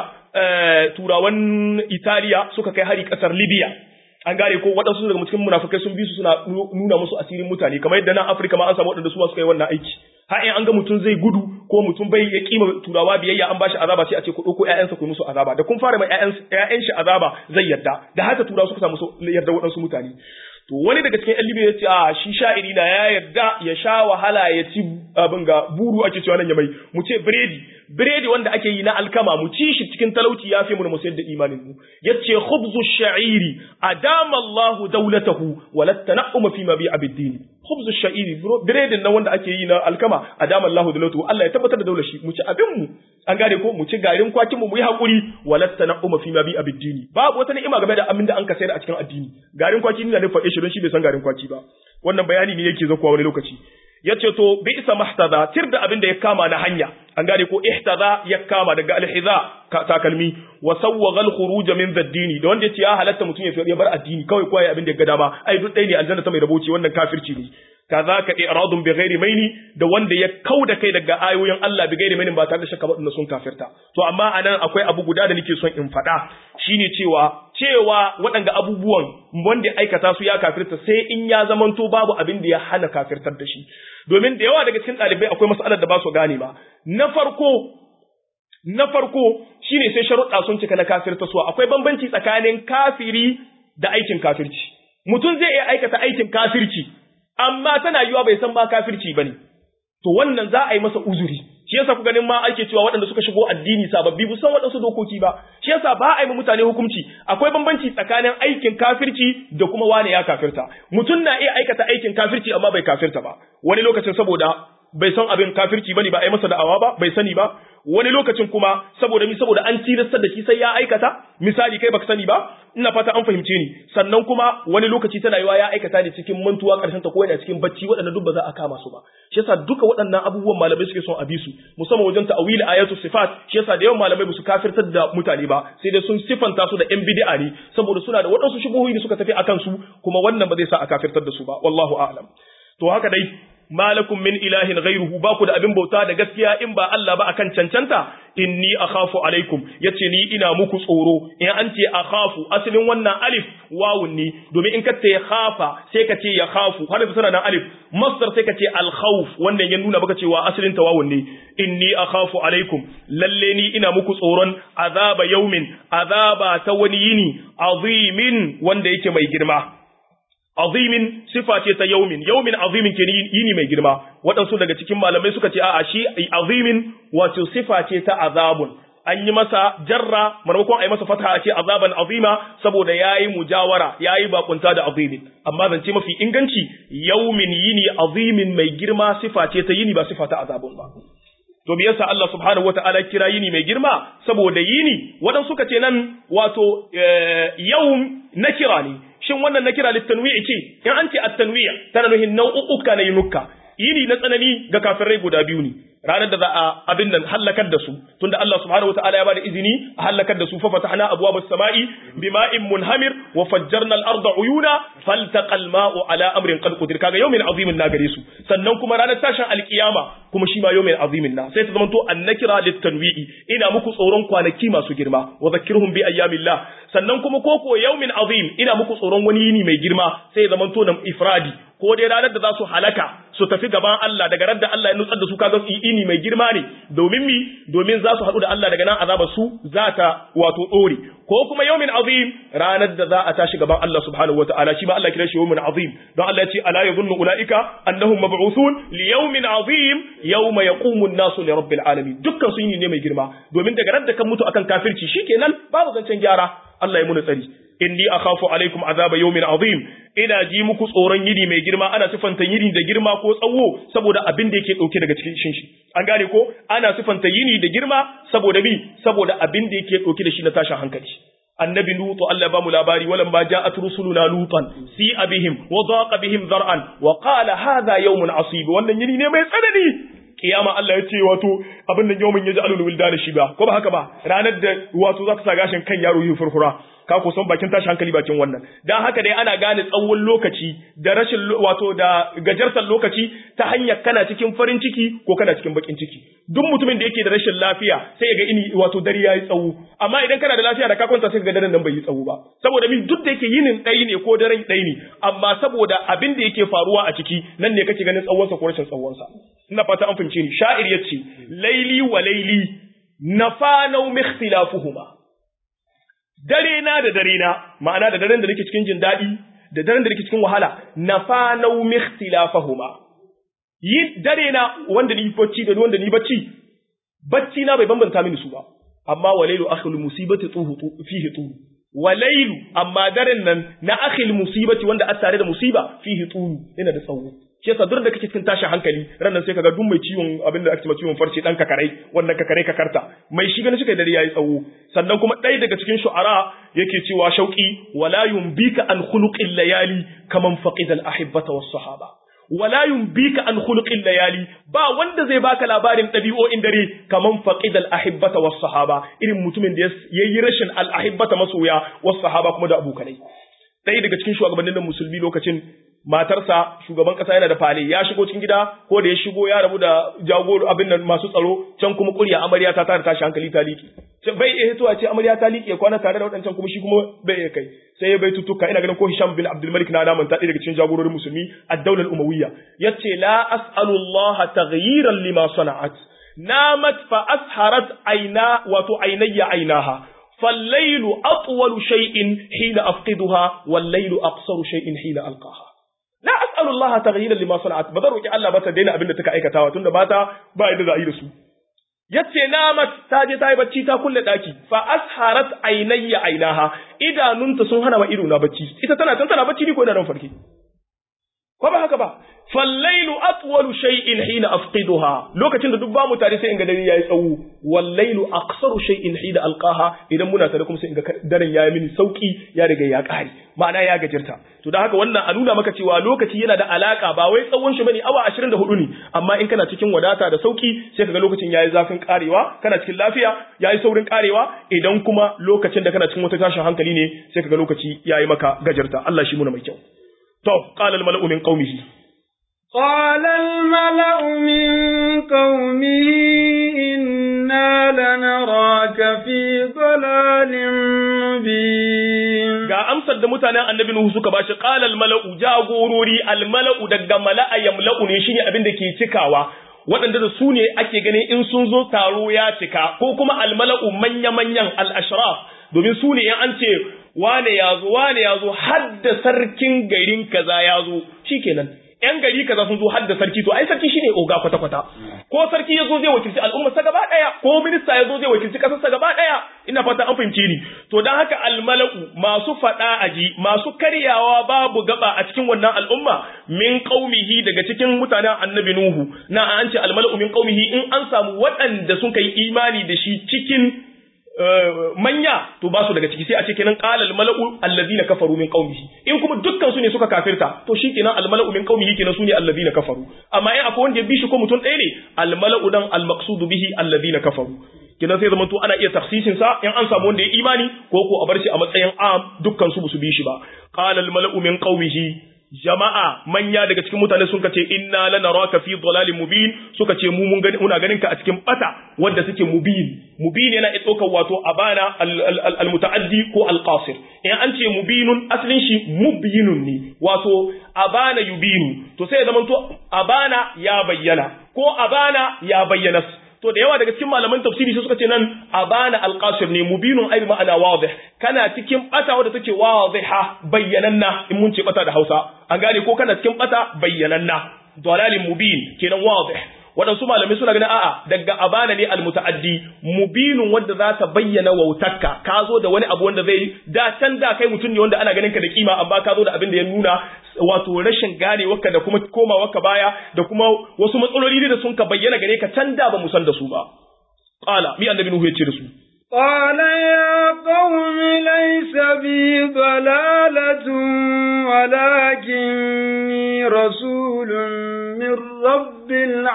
turawan Italiya suka kai hari kasar Libya an gane ko waɗansu daga cikin munafukai sun bi su suna nuna musu asirin mutane kamar yadda nan Afirka ma an samu waɗanda su ma suka yi wannan aiki har in an ga mutum zai gudu ko mutum bai ya kima turawa biyayya an bashi azaba sai a ce ku ɗauko ƴaƴansa ku musu azaba da kun fara mai ƴaƴan shi azaba zai yarda da haka turawa suka samu yarda waɗansu mutane to wani daga cikin ƴan ya ce a shi sha'iri na ya yarda ya sha wahala ya ci abin ga buru ake cewa nan ya mai mu ce biredi biredi wanda ake yi na alkama mu ci shi cikin talauci ya fi mu mu sayar da imanin mu yace khubzu sha'iri adama Allahu dawlatahu wa latana'um fi ma bi'a bid-din khubzu sha'iri biredin nan wanda ake yi na alkama adama Allahu dawlatahu Allah ya tabbatar da daular shi mu ci abin mu an gane ko mu ci garin kwakin mu mu yi hakuri wa latana'um fi ma bi'a bid-din babu wata ni'ima game da amin da an ka sayar a cikin addini garin kwaki ne ne faɗe shi don shi bai san garin kwaki ba wannan bayani ne yake zakuwa wani lokaci yace to bi isa mahtada tir da abin da ya kama na hanya an gane ko ihtada ya kama daga alhiza takalmi wa sawwaga alkhuruj min zaddini da wanda yace ya halatta mutum ya bar addini kawai koyi abin da ya ga dama ai duk dai ne aljanna ta mai raboci wannan kafirci ne kazaka i'radun bi ghairi maini da wanda ya kauda kai daga ayoyin Allah bi ghairi maini ba tare da shakka ba sun kafirta to amma anan akwai abu guda da nake son in faɗa shine cewa cewa waɗanga abubuwan wanda aikata su ya kafirta sai in ya zamanto babu abin da ya hana kafirtar da shi domin da yawa daga cikin ɗalibai akwai matsalar da ba su gane ba na farko na farko shine sai sharuɗa sun cika na kafirta su akwai bambanci tsakanin kafiri da aikin kafirci mutum zai iya aikata aikin kafirci amma tana yiwa bai san ma kafirci bane to wannan za a yi masa uzuri shi yasa ku ganin ma ake cewa waɗanda suka shigo addini sababbi bu san waɗansu dokoki ba shi yasa ba a yi mutane hukunci akwai bambanci tsakanin aikin kafirci da kuma wane ya kafirta mutum na iya aikata aikin kafirci amma bai kafirta ba wani lokacin saboda bai san abin kafirci bane ba a yi masa da'awa ba bai sani ba wani lokacin kuma saboda mi saboda an tilastar da shi sai ya aikata misali kai baka sani ba ina fata an fahimce ni sannan kuma wani lokaci tana yiwa ya aikata ne cikin mantuwa karshen ta ko yana cikin bacci waɗannan duk ba za a kama su ba shi yasa duka waɗannan abubuwan malamai suke son a bi su musamman wajen ta'awili ayatu sifat shi yasa da yawan malamai ba su kafirtar da mutane ba sai dai sun sifanta su da yan bid'a ne saboda suna da waɗansu shubuhoyi da suka tafi akan su kuma wannan ba zai sa a kafirtar da su ba wallahu a'lam to haka dai malakum min ilahin ghairuhu ba ku da abin bauta da gaskiya in ba Allah ba akan cancanta inni akhafu alaikum yace ni ina muku tsoro in an ce akhafu asalin wannan alif wawun ne domin in ka ce khafa sai ka ce ya khafu har da tana nan alif masdar sai ka ce al khawf wannan ya nuna baka cewa asalin ta wawun ne inni akhafu alaikum lalle ni ina muku tsoron azaba yaumin azaba ta wani yini azimin wanda yake mai girma azimin sifa ce ta yaumin yaumin azimin ke yini mai girma waɗansu daga cikin malamai suka ce a'a shi azimin wato sifa ce ta azabun an yi masa jarra maimakon a yi masa fata a ce azaban azima saboda ya yi mujawara ya yi bakunta da azimin amma zance mafi inganci yaumin yini azimin mai girma sifa ce ta yini ba sifa ta azabun ba to me yasa Allah subhanahu wataala kira yini mai girma saboda yini waɗansu suka ce nan wato yawm na kira ne shin wannan na kira littanwi'i ce in an ce at-tanwi' tana nuhin nau'uka na yinukka yini na tsanani ga kafirai guda biyu ne ranar da za a abin nan hallakar da su tunda Allah subhanahu wataala ya bada izini a hallakar da su fa fatahna abwaabas samai bima'in munhamir wa fajjarna al-arda uyuna faltaqal ma'u ala amrin qad qadir kaga yawmin azimin na gare su sannan kuma ranar tashin alkiyama kuma shi ma yawmin azimin na sai ta zama to annakira litanwi'i ina muku tsoron kwanaki masu girma wa zakkirhum bi ayyamillah sannan kuma koko yawmin azim ina muku tsoron wani yini mai girma sai ya zama to nan ifradi ko dai ranar da za su halaka su tafi gaban Allah daga radda Allah ya nutsar da su kaga ini mai girma ne domin mi domin za su haɗu da Allah daga nan azaba su za ta wato ɗore ko kuma yawmin azim ranar da za a tashi gaban Allah subhanahu wataala shi ma Allah kira shi yawmin azim don Allah ya ce ala yadhunnu ulaika annahum mab'uthun li yawmin azim yawma yaqumu an-nasu li rabbil alamin dukkan su yini ne mai girma domin daga radda kan mutu akan kafirci shikenan babu zancen gyara Allah ya muna tsari inni akhafu alaikum azaba yawmin azim ina ji muku tsoron yini mai girma ana sifanta yini da girma ko tsawo saboda abin da yake dauke daga cikin shi an gane ko ana sifanta yini da girma saboda bi saboda abin da yake dauke da shi na tashin hankali annabi lutu Allah ba mu labari walan ba ja'at rusuluna lutan si abihim wa daqa bihim zar'an wa qala hadha yawmun asib wannan yini ne mai tsanani kiyama Allah ya ce wato abin nan yawmin yaj'alul wildana shiba ko ba haka ba ranar da wato za ta sa gashin kan yaro yi furfura ka ko san bakin tashi hankali bakin wannan dan haka dai ana gane tsawon lokaci da rashin wato da gajartar lokaci ta hanyar kana cikin farin ciki ko kana cikin bakin ciki duk mutumin da yake da rashin lafiya sai ga ini wato dare yayi tsawo amma idan kana da lafiya da ka kwanta sai ga daren nan bai yi tsawo ba saboda min duk da yake yinin ɗaya ne ko daren ɗaya ne amma saboda abin da yake faruwa a ciki nan ne kake ganin tsawonsa ko rashin tsawonsa ina fata an fahimce ni sha'ir yace laili wa laili nafanau mikhtilafuhuma dare na da dare na ma'ana da daren da nake cikin jin daɗi da daren da nake cikin wahala nafanau mikhtilafahuma yi dare na wanda ni bacci da wanda ni bacci bacci na bai bambanta mini su ba amma walailu akhil musibati tuhu fihi tuhu walailu amma daren nan na akhil musibati wanda a tare da musiba fihi tuhu yana da tsawo shi yasa duk da kake cikin tashin hankali ranan sai kaga duk mai ciwon abin da ake cewa ciwon farce dan kakarai wannan kakarai kakarta mai shi ganin shi kai dare yayi tsawo sannan kuma ɗaya daga cikin shu'ara yake cewa shauki wala yumbika an khuluqil layali kaman faqida al ahibbata was sahaba wala yumbika an khuluqil layali ba wanda zai baka labarin ɗabi'o'in dare kaman faqida al ahibbata was sahaba irin mutumin da yayi rashin al ahibbata masoya was sahaba kuma da abokanai ɗaya daga cikin shugabannin musulmi lokacin matarsa shugaban kasa yana da fale ya shigo cikin gida ko da ya shigo ya rabu da jagoro abin nan masu tsaro can kuma kurya amarya ta tare tashi hankali ta liƙe bai iya hitowa ce amarya ta liƙe kwana tare da waɗancan kuma shi kuma bai iya kai sai ya bai tutuka ina ganin ko Hisham bin Abdul Malik na naman ta daga cikin jagororin musulmi ad-daular umawiyya yace la as'alu Allah taghyiran lima sana'at namat fa asharat aina wato ainayya ainaha فالليل أطول شيء حين أفقدها والليل أقصر شيء حين ألقاها la as'alu Allah taghyiran lima sana'at ba zan roki Allah ba ta daina abin da take aikatawa tunda mata ba yadda za a yi da su yace namat ta je ta yi bacci ta kulle daki fa asharat aynayya aynaha idanunta sun hana wa ido na bacci ita tana tan tana bacci ni ko ina nan farki ko ba haka ba fallailu atwalu shay'in hina afqiduha lokacin da duk ba mu tare sai in ga dare yayi tsawo wallailu aqsaru shay'in hina alqaha idan muna tare kuma sai in ga daren yayi mini sauki ya riga ya kare ma'ana ya gajirta to dan haka wannan a nuna maka cewa lokaci yana da alaka ba wai tsawon shi bane awa 24 ne amma in kana cikin wadata da sauki sai kaga lokacin yayi zafin karewa kana cikin lafiya yayi saurin karewa idan kuma lokacin da kana cikin wata tashin hankali ne sai kaga lokaci yayi maka gajirta Allah shi muna mai kyau to qala al mala'u min qaumihi قال الملأ من قومه إنا لنراك في ضلال مبين ga amsar da mutanen annabi Nuhu suka bashi qala al mala'u jagorori al mala'u daga mala'a yamla'u ne shine abin da ke cikawa waɗanda da su ne ake ganin in sun zo taro ya cika ko kuma al mala'u manya manyan al ashraf domin su ne in an ce wane ya zo wane ya zo hadda sarkin garin kaza ya zo shikenan yan gari kaza sun zo hadda sarki to ai sarki shine oga kwata kwata ko sarki ya zo zai wakilci al'umma sa gaba daya ko minista ya zo zai wakilci kasar sa gaba daya ina fata an fahimce ni to dan haka almala'u masu fada aji masu karyawa babu gaba a cikin wannan al'umma min qaumihi daga cikin mutanen annabi nuhu na an ce almala'u min qaumihi in an samu waɗanda sun kai imani da shi cikin manya to ba su daga ciki sai a ce kenan qala al mala'u alladhina kafaru min qaumihi in kuma dukkan su ne suka kafirta to shi kenan al mala'u min qaumihi kenan su ne alladhina kafaru amma in akwai wanda ya bi shi ko mutum ɗaya ne al mala'u dan al maqsud bihi alladhina kafaru kenan sai zaman to ana iya tafsisin sa in an samu wanda ya imani ko ko a bar shi a matsayin am dukkan su su bi shi ba qala al mala'u min qaumihi jama'a manya daga cikin mutane sun ce inna lanaraka fi dhalalin mubin suka ce mu mun gani muna ganin ka a cikin bata wanda suke mubin mubin yana iya ɗaukar wato abana al mutaaddi ko al qasir in an ce mubinun asalin shi mubinun ne wato abana yubinu to sai ya zama to abana ya bayyana ko abana ya bayyana to da yawa daga cikin malaman tafsiri sai suka ce nan abana alqasir ne mubinun ai ma'ana wadih kana cikin bata wadda take wadiha bayyananna in mun ce bata da Hausa an gane ko kana cikin bata bayyananna dalalin mubin kenan wadih waɗansu malamai suna ganin a'a daga abana ne almutaaddi mubinun wanda za ta bayyana wautarka ka zo da wani abu wanda zai da can da kai mutum ne wanda ana ganin ka da kima amma ka zo da abin da ya nuna wato rashin ganewarka da kuma komawarka baya da kuma wasu matsaloli ne da sun ka bayyana gare ka can da ba mu san da su ba qala mi annabi nuhu ya ce da su قال يا قوم ليس بي ضلالة ولكني رسول من رب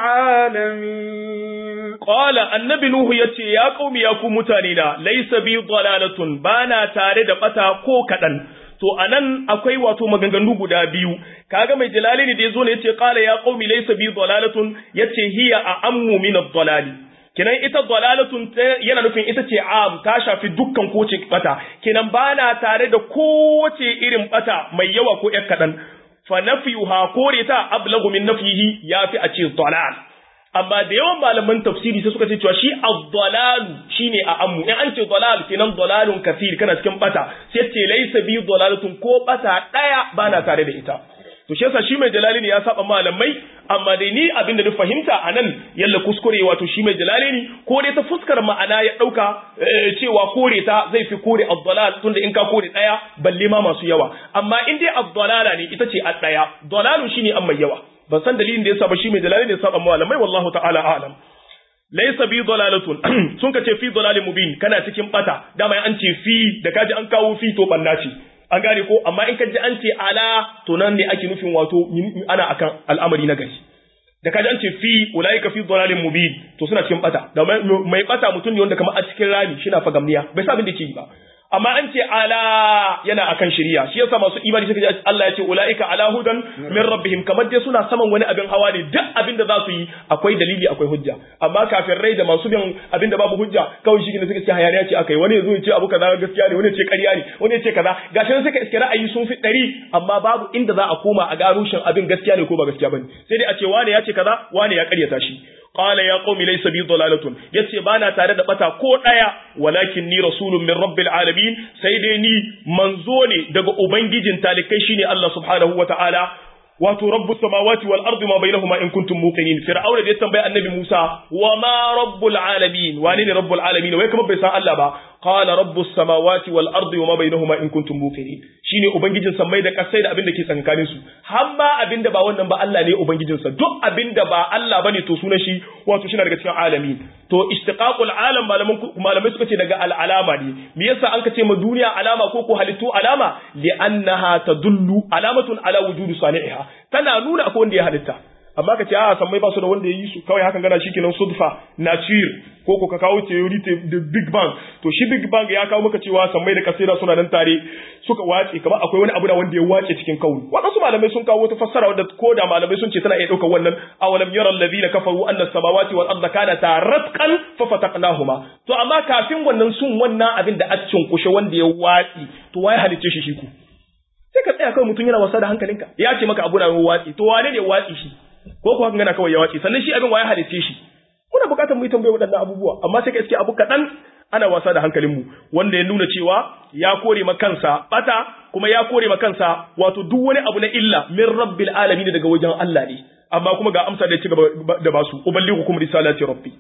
العالمين قال النبي نوح يتي يا قوم يا قوم متانينا ليس بي ضلالة بانا تare da bata ko kadan to anan akwai wato maganganu guda biyu kaga mai jalali da yazo ne yace qala ya qaumi laysa bi dalalatun yace hiya a ammu min ad-dalali kenan ita dalalatun yana nufin ita ce am ta shafi dukkan kowace bata kenan bana tare da kowace irin bata mai yawa ko ƴar kaɗan fa nafiyuha kore ta ablagu min nafihi yafi a ce dalal amma da yawan malaman tafsiri sai suka ce cewa shi ad-dalal shine a ammu in an ce dalal kenan dalalun kathir kana cikin bata sai ce laysa bi dalalatun ko bata daya bana tare da ita to shi yasa shi mai jalali ne ya saba malamai amma dai ni abin da na fahimta anan yalla kuskure wato shi mai jalali ne ko dai ta fuskar ma'ana ya dauka cewa kore ta zai fi kore ad-dalal tunda in ka kore daya balle ma masu yawa amma in dai ad-dalala ne ita ce a daya dalalu shine an mai yawa ban san dalilin da yasa ba shi mai jalali ne ya saba malamai wallahu ta'ala a'lam laysa bi dalalatun sun ka ce fi dalalin mubin kana cikin bata dama an ce fi da kaji an kawo fi to banna ce an gane ko amma in ka ji an ce ala to nan ne ake nufin wato ana akan al'amari na gari da kaji an ce fi ulaika fi dhalalin mubin to suna cikin bata da mai bata mutum ne wanda kamar a cikin rami shi na fagamniya bai sa abin da ke yi ba amma an ce ala yana akan shari'a shi yasa masu imani suka ji Allah ya ce ulaika ala hudan min rabbihim kamar dai suna saman wani abin hawa ne duk abin da za su yi akwai dalili akwai hujja amma kafin rai da masu bin abin da babu hujja kawai shi ne suka ce hayaniya ce akai wani yazo ya ce abu kaza gaskiya ne wani ya ce ƙarya ne wani ya ce kaza gashi suka iske ra'ayi sun fi ɗari amma babu inda za a koma a gano shin abin gaskiya ne ko ba gaskiya bane sai dai a ce wane ya ce kaza wane ya ƙaryata shi qala ya qaumi laysa bi dalalatun yace bana tare da bata ko daya walakin ni rasulun min rabbil alamin sai dai ni manzo ne daga ubangijin talikai shine Allah subhanahu wataala wato rabbus samawati wal ardi ma bainahuma in kuntum muqinin fir'auna da ya tambaya annabi Musa wa ma rabbul alamin wani ne rabbul alamin wai kuma bai san Allah ba qala rabbus samawati wal ardi wa ma bainahuma in kuntum muqinin shine ubangijin sammai da kasai da abin da ke tsakanin su har ma abin da ba wannan ba Allah ne ubangijin sa duk abin da ba Allah bane to sunan shi wato shi daga cikin alamin to istiqaqul alam malaman malamai suka ce daga al alama ne me yasa an ka ce ma duniya alama ko ko halittu alama li annaha tadullu alamatun ala wujudi sani'iha tana nuna akwai wanda ya halitta amma ka ce a san mai ba su da wanda ya yi su kawai hakan gana shikenan sudfa nature ko ko ka kawo theory da big bang to shi big bang ya kawo maka cewa sammai da kasira suna nan tare suka wace kamar akwai wani abu da wanda ya wace cikin kauni wadansu malamai sun kawo wata fassara wadda ko da malamai sun ce tana iya daukar wannan awalam yara alladhina kafaru anna samawati wal arda kanata ratqan fa fataqnahuma to amma kafin wannan sun wannan abin da a kushe wanda ya watsi to waye halicce shi shi ku sai ka tsaya kawai mutum yana wasa da hankalinka ya ce maka abu na watsi to wane ne watsi shi ko kuwa gana kawai ya watsi sannan shi abin waye halitte shi muna bukatar mu yi tambaye waɗannan abubuwa amma sai ka iske abu kaɗan ana wasa da hankalinmu wanda ya nuna cewa ya kore ma kansa bata kuma ya kore ma kansa wato duk wani abu na illa min rabbil alamin daga wajen Allah ne amma kuma ga amsa da ci gaba da basu uballighukum risalati rabbi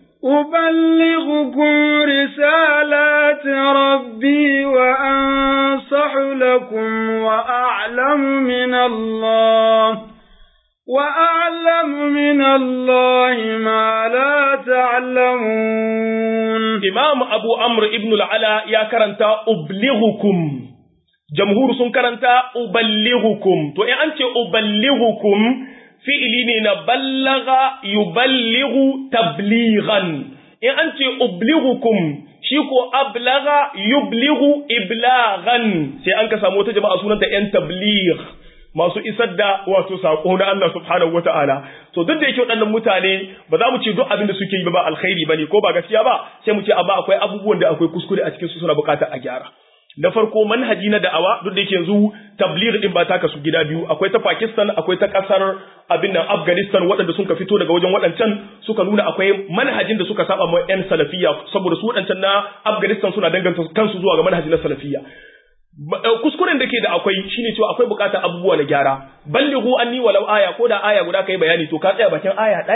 uballighukum risalati rabbi wa ansahu lakum wa a'lamu min Allah وأعلم من الله ما لا تعلمون إمام أبو عمرو ابن العلا يا كرنتا أبلغكم جمهور سن كرنتا أبلغكم تو إن أنت أبلغكم fi'ili ne na ballaga yuballighu tablighan in an ce ublighukum shi ko ablaga yublighu iblaghan sai an ka samu wata jama'a sunanta yan tabligh masu isar da wato sako na Allah subhanahu wata'ala to duk da yake waɗannan mutane ba za mu ce duk abin da suke yi ba alkhairi bane ko ba gaskiya ba sai mu ce amma akwai abubuwan da akwai kuskure a cikin su suna buƙatar a gyara na farko manhaji na da'awa duk da yake yanzu tabligh din ba ta kasu gida biyu akwai ta Pakistan akwai ta kasar abin nan Afghanistan waɗanda suka fito daga wajen waɗancan suka nuna akwai manhajin da suka saba ma yan salafiyya saboda su waɗancan na Afghanistan suna danganta kansu zuwa ga manhaji na salafiyya kuskuren da ke da akwai shine cewa akwai bukatar abubuwa na gyara ballighu anni walau aya ko da aya guda kai bayani to ka tsaya bakin aya daya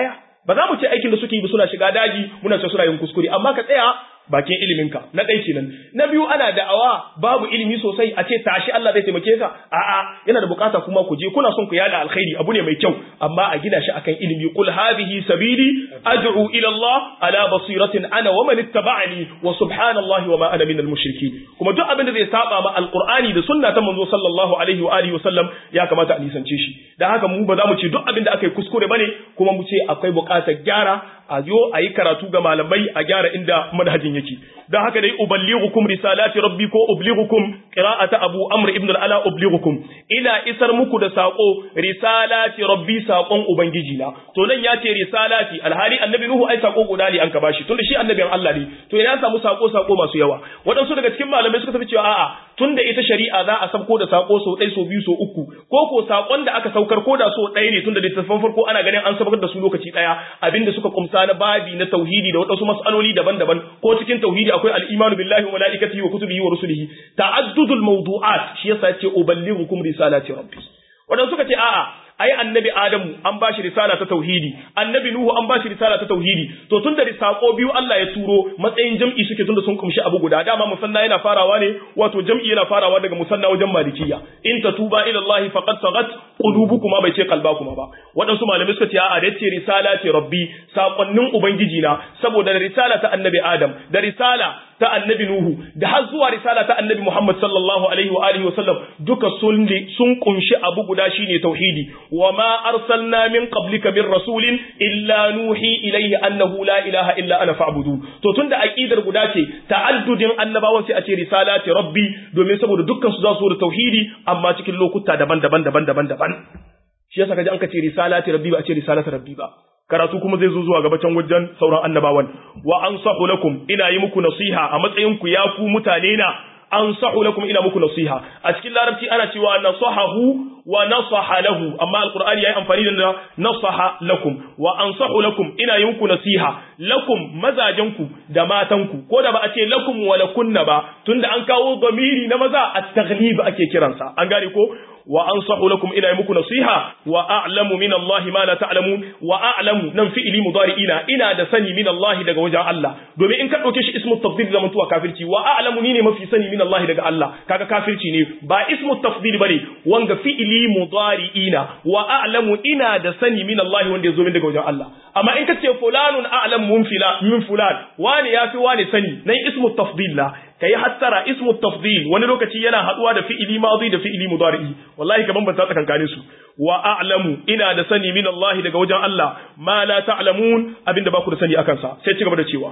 ba za mu ce aikin da suke yi ba suna shiga daji muna ce suna yin kuskure amma ka tsaya bakin iliminka na ɗai kenan na biyu ana da'awa babu ilimi sosai a ce tashi Allah zai taimake ka a'a yana da bukata kuma ku je kuna son ku yada alkhairi abu ne mai kyau amma a gina shi akan ilimi qul hadhihi sabili ad'u ila Allah ala basiratin ana wa man ittaba'ani wa subhanallahi wa ma ana minal mushrikeen kuma duk abin da zai saba ma alqur'ani da sunna ta manzo sallallahu alaihi wa alihi wa sallam ya kamata a nisance shi dan haka mu ba za mu ce duk abin da aka yi kuskure bane kuma mu ce akwai bukatar gyara a zo a yi karatu ga malamai a gyara inda manhajin yake don haka dai uballighukum risalati rabbi ko ublighukum qira'ata abu amr ibn al-ala ublighukum ina isar muku da sako risalati rabbi sakon ubangiji na to nan ya ce risalati alhali annabi nuhu ai sako guda ne an ka bashi tunda shi annabin Allah ne to ina samu sako sako masu yawa wadansu daga cikin malamai suka tafi cewa a'a tunda ita shari'a za a sabko da sako so ɗai so biyu so uku ko ko sakon da aka saukar ko da so ɗaya ne tunda littattafan farko ana ganin an saukar da su lokaci ɗaya abinda suka kumsa na babi na tauhidi da wadansu mas'aloli daban-daban ko cikin tauhidi akwai al-imanu billahi wa malaikatihi wa kutubihi wa rusulihi ta'addudul mawdu'at shi yasa ce uballighukum risalati rabbi wadanda suka ce a'a ai annabi adamu an bashi risala ta tauhidi annabi nuhu an bashi risala ta tauhidi to tunda risako biyu Allah ya turo matsayin jam'i suke tunda sun kumshi abu guda dama musanna yana farawa ne wato jam'i yana farawa daga musanna wajen malikiya in tatuba ila Allah faqad sagat qulubukuma bai ce qalbakuma ba wadansu malamai suka ce a'a da yace risala ce rabbi sakonnin ubangiji na saboda da risala ta annabi adam da risala ta annabi nuhu da har zuwa risala ta annabi muhammad sallallahu alaihi wa alihi wa sallam duka sun sun kunshi abu guda shine tauhidi wa ma arsalna min qablika min rasulin illa nuhi ilayhi annahu la ilaha illa ana fa'budu to tunda aqidar guda ce ta'addudin annabawan sai a ce risalati rabbi domin saboda dukkan su za su da tauhidi amma cikin lokuta daban-daban daban-daban daban shi yasa kaji an ka ce risalati rabbi ba a ce risalati rabbi ba karatu kuma zai zo zuwa gabacin wajen sauran annabawan wa ansahu lakum ina yi muku nasiha a matsayin ku ya ku mutane na ansahu lakum ina muku nasiha a cikin larabci ana cewa nasahahu wa nasaha lahu amma alqur'ani yayi amfani da nasaha lakum wa ansahu lakum ina yi muku nasiha lakum mazajen ku da matan ku ko da ba a ce lakum wa lakunna ba tunda an kawo zamiri na maza at-taghlib ake kiransa an gane ko wa ansahu lakum ina yi muku nasiha wa a'lamu min Allah ma la ta'lamun wa a'lamu nan fi'ili mudari'ina ina da sani min Allah daga wajen Allah domin in ka dauke shi ismu tafdil zaman tuwa kafirci wa a'lamu ni ne mafi sani min Allah daga Allah kaga kafirci ne ba ismu tafdil bane wanga fi'ili mudari'ina wa a'lamu ina da sani min Allah wanda yazo min daga wajen Allah amma in ka ce fulanun a'lamu min fila min fulan wani yafi wani sani nan ismu tafdil la ka yi hattara ismu tafdil wani lokaci yana haduwa da fi'ili madi da fi'ili mudari'i wallahi ka bambanta tsakankanin su wa a'lamu ina da sani min Allah daga wajen Allah ma la ta'lamun abinda ba ku da sani akan sa sai ci gaba da cewa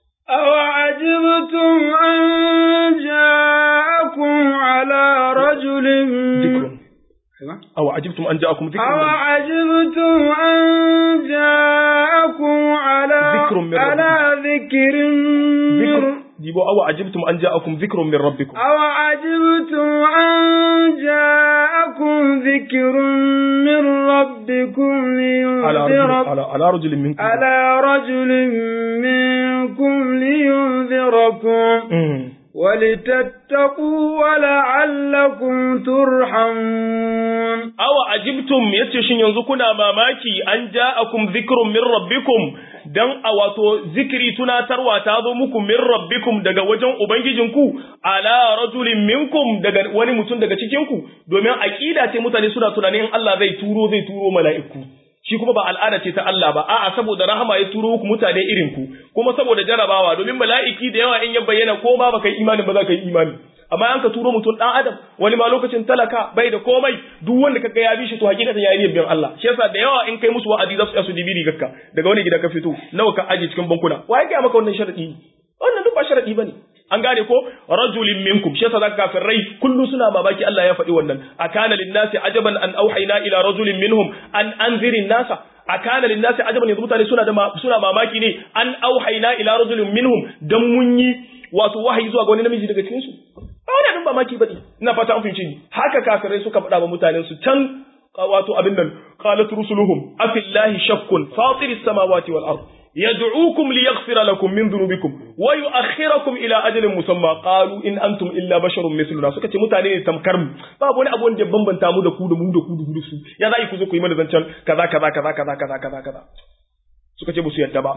أو عجبتم أن جاءكم على رجل ذكر أو عجبتم أن جاءكم ذكر أو عجبتم أن جاءكم على ذكر من على ذكر ذكر من ديبو أو عجبتم أن جاءكم ذكر من ربكم أو عجبتم أن جاءكم ذكر من ربكم على رجل لينذر على, على رجل منكم على رجل منكم لينذركم مم. ولتتقوا ولعلكم ترحمون awa ajibtum yace shin yanzu kuna mamaki an ja'akum dhikrun min rabbikum dan a wato zikiri tunatarwa ta zo muku min rabbikum daga wajen ubangijinku ala rajulin minkum daga wani mutum daga cikin ku domin aqida ce mutane suna tunanin Allah zai turo zai turo mala'iku shi kuma ba al'ada ce ta Allah ba a'a saboda rahama ya turo ku mutane irin ku kuma saboda jarabawa domin mala'iki da yawa in ya bayyana ko ba baka yi imani ba za ka yi imani amma an ka turo mutum dan adam wani ma lokacin talaka bai da komai duk wanda kaga ya bi shi to hakikatan ya yi biyan Allah shi yasa da yawa in kai musu wa'azi za su yasu dibiri gakka daga wani gida ka fito nawa ka aje cikin bankuna wa ya ga maka wannan sharadi wannan duk ba sharadi bane an gane ko rajulin minkum shi yasa zaka kafirai kullu suna mamaki Allah ya faɗi wannan akana linnasi ajaban an auhayna ila rajulin minhum an anzirin nasa akana linnasi ajaban yanzu mutane suna da suna mamaki ne an auhayna ila rajulin minhum dan mun yi wato wahayi zuwa ga wani namiji daga cikin su ba wani abin mamaki bane ina fata an fahimci ni haka kafirai suka faɗa wa mutanen su can wato abin nan qalat rusuluhum afillahi shakkun fatiris samawati wal ard يدعوكم ليغفر لكم من ذنوبكم ويؤخركم الى اجل مسمى قالوا ان انتم الا بشر مثلنا suka ce mutane ne tamkar mu babu wani abu wanda ya bambanta mu da ku da mu da ku da su ya za ku zo ku yi mana zancan kaza kaza kaza kaza kaza kaza kaza suka ce musu yadda ba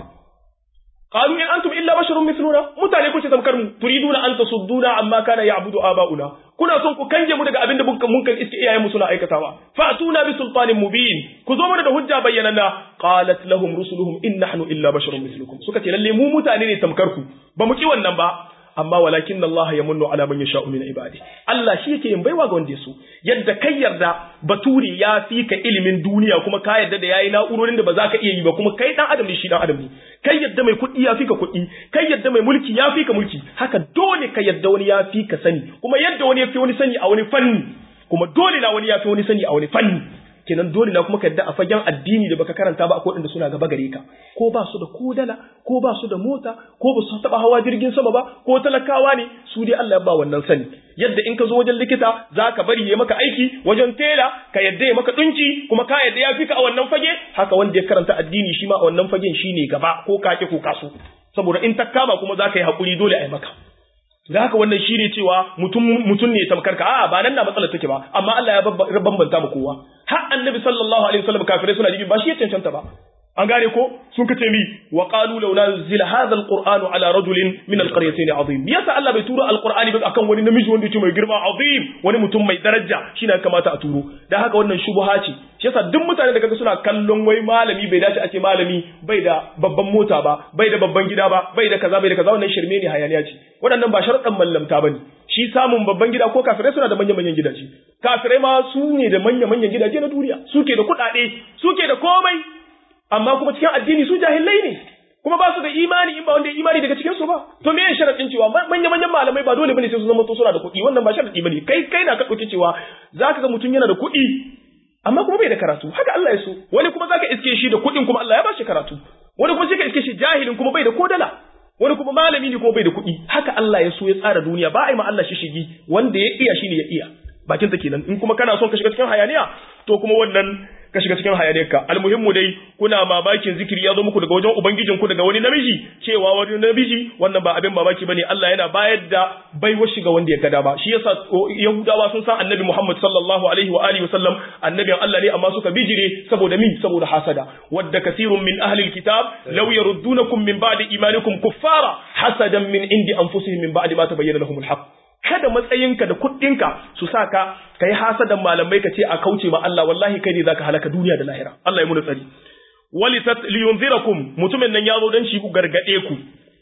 qalu in antum illa basharun mithluna mutane kuce tamkar mu turiduna an tasudduna amma kana ya'budu aba'una kuna son ku kange mu daga abin da mun kan iske iyayen mu suna aikatawa fa'tuna bi sultanin mubin ku zo mana da hujja bayyanana qalat lahum rusuluhum in nahnu illa basharun mithlukum suka ce lalle mu mutane ne tamkar ku ba mu ki wannan ba amma walakin Allah ya munnu ala man yasha'u min ibadi Allah shi yake yin baiwa ga wanda yaso yadda kai yarda baturi ya fi ka ilimin duniya kuma ka yarda da yayi na'urorin da ba za ka iya yi ba kuma kai dan adam ne shi dan adam ne kai yadda mai kuɗi ya fi ka kuɗi kai yadda mai mulki ya fi ka mulki haka dole ka yadda wani ya fi ka sani kuma yadda wani ya fi wani sani a wani fanni kuma dole na wani ya fi wani sani a wani fanni kenan dole na kuma ka yadda a fagen addini da baka karanta ba akwai waɗanda suna gaba gare ka ko ba su da ko dala ko ba su da mota ko ba su taɓa hawa jirgin sama ba ko talakawa ne su dai Allah ya ba wannan sani yadda in ka zo wajen likita za ka bari ya maka aiki wajen tela ka yadda ya maka ɗunki kuma ka yadda ya fi ka a wannan fage haka wanda ya karanta addini shi ma a wannan fagen shi ne gaba ko kake ko kaso saboda in ta kama kuma za ka yi haƙuri dole a yi maka da haka wannan shi ne cewa mutum mutum ne tamkar ka a ba nan na matsalar take ba amma Allah ya bambanta mu kowa har annabi sallallahu alaihi wasallam kafirai suna jibi ba shi ya cancanta ba an gane ko sun kace mi wa qalu law nazila hadha alqur'anu ala rajulin min alqaryatayn azim yasa Allah bai turo alqur'ani ba akan wani namiji wanda yake mai girma azim wani mutum mai daraja shine kamata a turo dan haka wannan shubha ce shi yasa duk mutane da kaga suna kallon wai malami bai dace a ce malami bai da babban mota ba bai da babban gida ba bai da kaza bai da kaza wannan shirme ne hayaniya ce waɗannan ba sharuɗan mallamta bane shi samun babban gida ko kafirai suna da manya-manyan gidaje kafirai ma su ne da manya-manyan gidaje na duniya suke da kuɗaɗe suke da komai amma kuma cikin addini su jahilai ne kuma ba su da imani in ba wanda ya imani daga cikin su ba to me ya sharadin cewa manya-manyan malamai ba dole bane sai su zama to suna da kuɗi wannan ba sharadi bane kai kai na ka ɗauki cewa zaka ga mutum yana da kuɗi amma kuma bai da karatu haka Allah ya so wani kuma zaka iske shi da kuɗin kuma Allah ya ba shi karatu wani kuma sai ka iske shi jahilin kuma bai da kodala wani kuma malami ne kuma bai da kuɗi haka Allah ya so ya tsara duniya ba a yi ma Allah shi shigi wanda ya iya shine ya iya bakin ta kenan in kuma kana son ka shiga cikin hayaniya to kuma wannan ka shiga cikin hayaniyarka almuhimmu dai kuna mamakin zikiri ya zo muku daga wajen ubangijin ku daga wani namiji cewa wani namiji wannan ba abin mamaki bane Allah yana bayar da baiwar shiga wanda ya gada ba shi yasa yahudawa sun san annabi Muhammad sallallahu alaihi wa alihi wasallam annabin Allah ne amma suka bijire saboda min saboda hasada wadda kasirun min ahli alkitab law yaruddunakum min ba'di imanikum kuffara hasadan min indi anfusihim min ba'di ma tabayyana lahum alhaq kada matsayinka da kuɗinka su sa ka ka yi hasadan malamai ka ce a kauce ma Allah wallahi kai ne zaka halaka duniya da lahira Allah ya muna tsari wali liyunzirakum mutumin nan ya zo dan shi ku gargade ku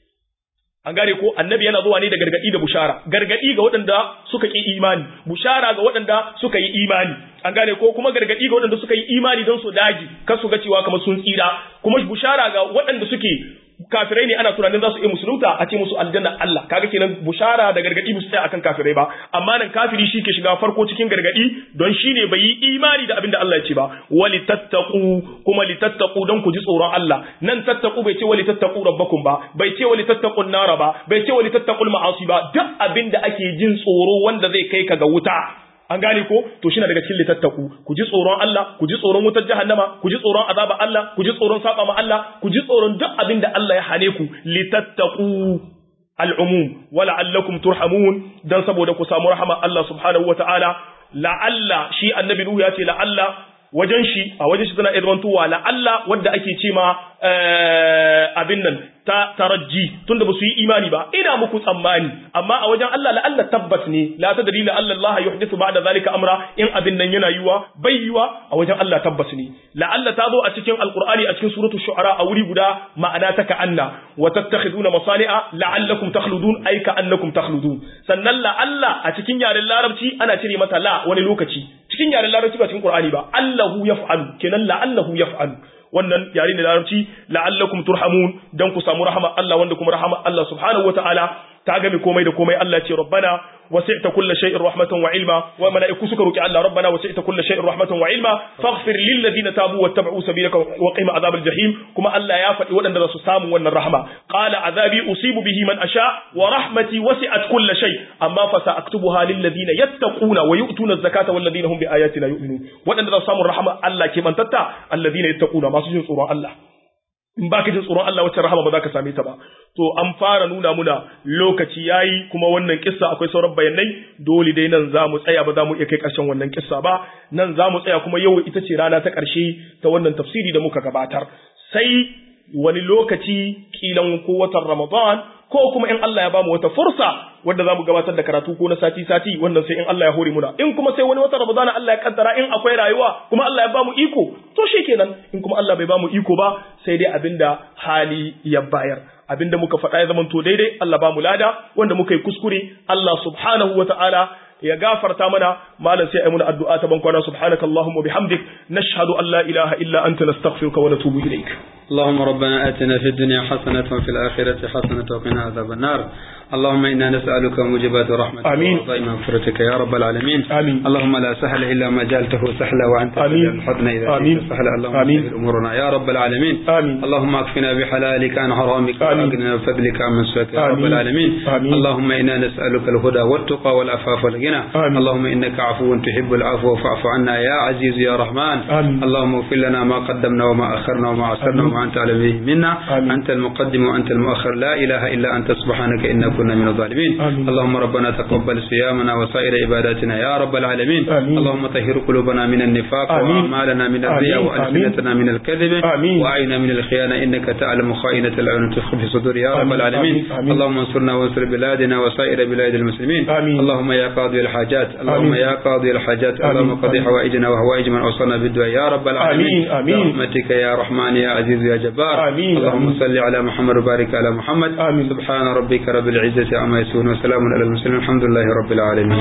an gane ko annabi yana zuwa ne da gargadi da bushara gargadi ga waɗanda suka ki imani bushara ga waɗanda suka yi imani an gane ko kuma gargadi ga waɗanda suka yi imani don su dagi kar su ga cewa kamar sun tsira kuma bushara ga waɗanda suke kafirai ne ana tunanin za su iya musulunta a ce musu aljanna Allah kaga kenan bushara da gargadi musu tsaya akan kafirai ba amma nan kafiri shi ke shiga farko cikin gargadi don shi ne bai yi imani da abin da Allah ya ce ba wali tattaqu kuma li tattaqu don ku ji tsoron Allah nan tattaqu bai ce wali tattaqu rabbakum ba bai ce wali tattaqun nara ba bai ce wali tattaqul ma'asi ba duk abin da ake jin tsoro wanda zai kai ka ga wuta an gane ko to shi na daga cikin litattaku ku ji tsoron Allah ku ji tsoron wutar jahannama ku ji tsoron azaba Allah ku ji tsoron saba ma Allah ku ji tsoron duk abin da Allah ya hane ku litattaku al'umum wa la'allakum turhamun dan saboda ku samu rahama Allah subhanahu wa ta'ala la'alla shi annabi Nuhu ya ce la'alla wajen shi a wajen shi tana irwantuwa la'alla wadda ake ce ma abin nan ta tarajji tunda ba su yi imani ba ina muku tsammani amma a wajen Allah la'alla tabbas ne la tadri la Allah Allah yuhdithu ba'da zalika amra in abin nan yana yiwa bai yiwa a wajen Allah tabbas ne la'alla ta zo a cikin alqur'ani a cikin suratu shu'ara a wuri guda ma'ana ta ka'anna wa tattakhiduna masani'a la'allakum takhludun ay ka'annakum takhludun sannan la'alla a cikin yaren larabci ana cire mata la wani lokaci cikin yaren larabci ba cikin qur'ani ba Allahu yaf'alu kenan la'allahu yaf'alu wannan yare ne larabci la'allakum turhamun dan ku samu rahama Allah wanda kuma rahama Allah subhanahu wataala ta game komai da komai Allah ce rabbana wasi'ta kulli shay'in rahmatan wa ilma wa mala'iku suka roki Allah rabbana wasi'ta kulli shay'in rahmatan wa ilma faghfir lil ladina tabu wattaba'u sabilaka wa qina adhabal jahim kuma Allah ya faɗi waɗanda za su samu wannan rahama qala azabi usibu bihi man asha wa rahmati wasi'at kulli shay amma fa sa'aktubuha lil ladina yattaquna wa yu'tuna az-zakata wal ladina hum bi ayatina yu'minun waɗanda za su samu rahama Allah ke mantatta alladina yattaquna masu jin tsoron Allah in ba ka jin tsoron Allah wacce rahama ba za ka same ta ba to an fara nuna muna lokaci yayi kuma wannan kissa akwai sauran bayanai dole dai nan za mu tsaya ba za mu iya kai ƙarshen wannan kissa ba nan za mu tsaya kuma yau ita ce rana ta ƙarshe ta wannan tafsiri da muka gabatar sai wani lokaci kilan ko watan Ramadan ko kuma in Allah ya bamu wata fursa wanda zamu gabatar da karatu ko na sati sati wannan sai in Allah ya hore muna in kuma sai wani watan Ramadan Allah ya kaddara in akwai rayuwa kuma Allah ya bamu iko to shikenan in kuma Allah bai bamu iko ba sai dai abinda hali ya bayar abinda muka faɗa ya zamanto daidai Allah ba mu lada wanda muka yi kuskure Allah subhanahu wa ta'ala ya gafarta mana malam sai ayi muna addu'a ta bankwana subhanaka allahumma bihamdik nashhadu an la ilaha illa anta nastaghfiruka wa natubu ilaik اللهم ربنا آتنا في الدنيا حسنة وفي الآخرة حسنة وقنا عذاب النار اللهم إنا نسألك موجبات رحمتك آمين. وعظائم مغفرتك يا رب العالمين آمين. اللهم لا سهل إلا ما جعلته سهلا وأنت آمين. تجعل الحزن إذا آمين. شئت سهلا اللهم آمين. سهل أمورنا يا رب العالمين آمين. اللهم اكفنا بحلالك عن حرامك آمين. واغننا بفضلك عن سواك يا رب آمين. العالمين آمين. اللهم إنا نسألك الهدى والتقى والعفاف والغنى آمين. اللهم إنك عفو تحب العفو فاعف عنا يا عزيز يا رحمن آمين. اللهم اغفر لنا ما قدمنا وما أخرنا وما أسرنا آمين. وما أنت على به منا آمين. أنت المقدم وأنت المؤخر لا إله إلا أنت سبحانك إنا كنا من الظالمين آمين. اللهم ربنا تقبل صيامنا وسائر عباداتنا يا رب العالمين آمين. اللهم طهر قلوبنا من النفاق آمين. وأعمالنا من الرياء آمين. وألسنتنا من الكذب آمين. وأعيننا من الخيانة إنك تعلم خائنة الأعين تخفي في صدور يا رب آمين. العالمين آمين. آمين. اللهم انصرنا وانصر بلادنا وسائر بلاد المسلمين آمين. اللهم يا قاضي الحاجات اللهم آمين. يا قاضي الحاجات آمين. اللهم قضي آمين. حوائجنا وهوائج من أوصلنا بالدعاء يا رب العالمين آمين. آمين. برحمتك يا رحمن يا عزيز يا جبار آمين. اللهم آمين. صل على محمد وبارك على محمد آمين. سبحان ربك رب العزة عما يصفون وسلام على المرسلين الحمد لله رب العالمين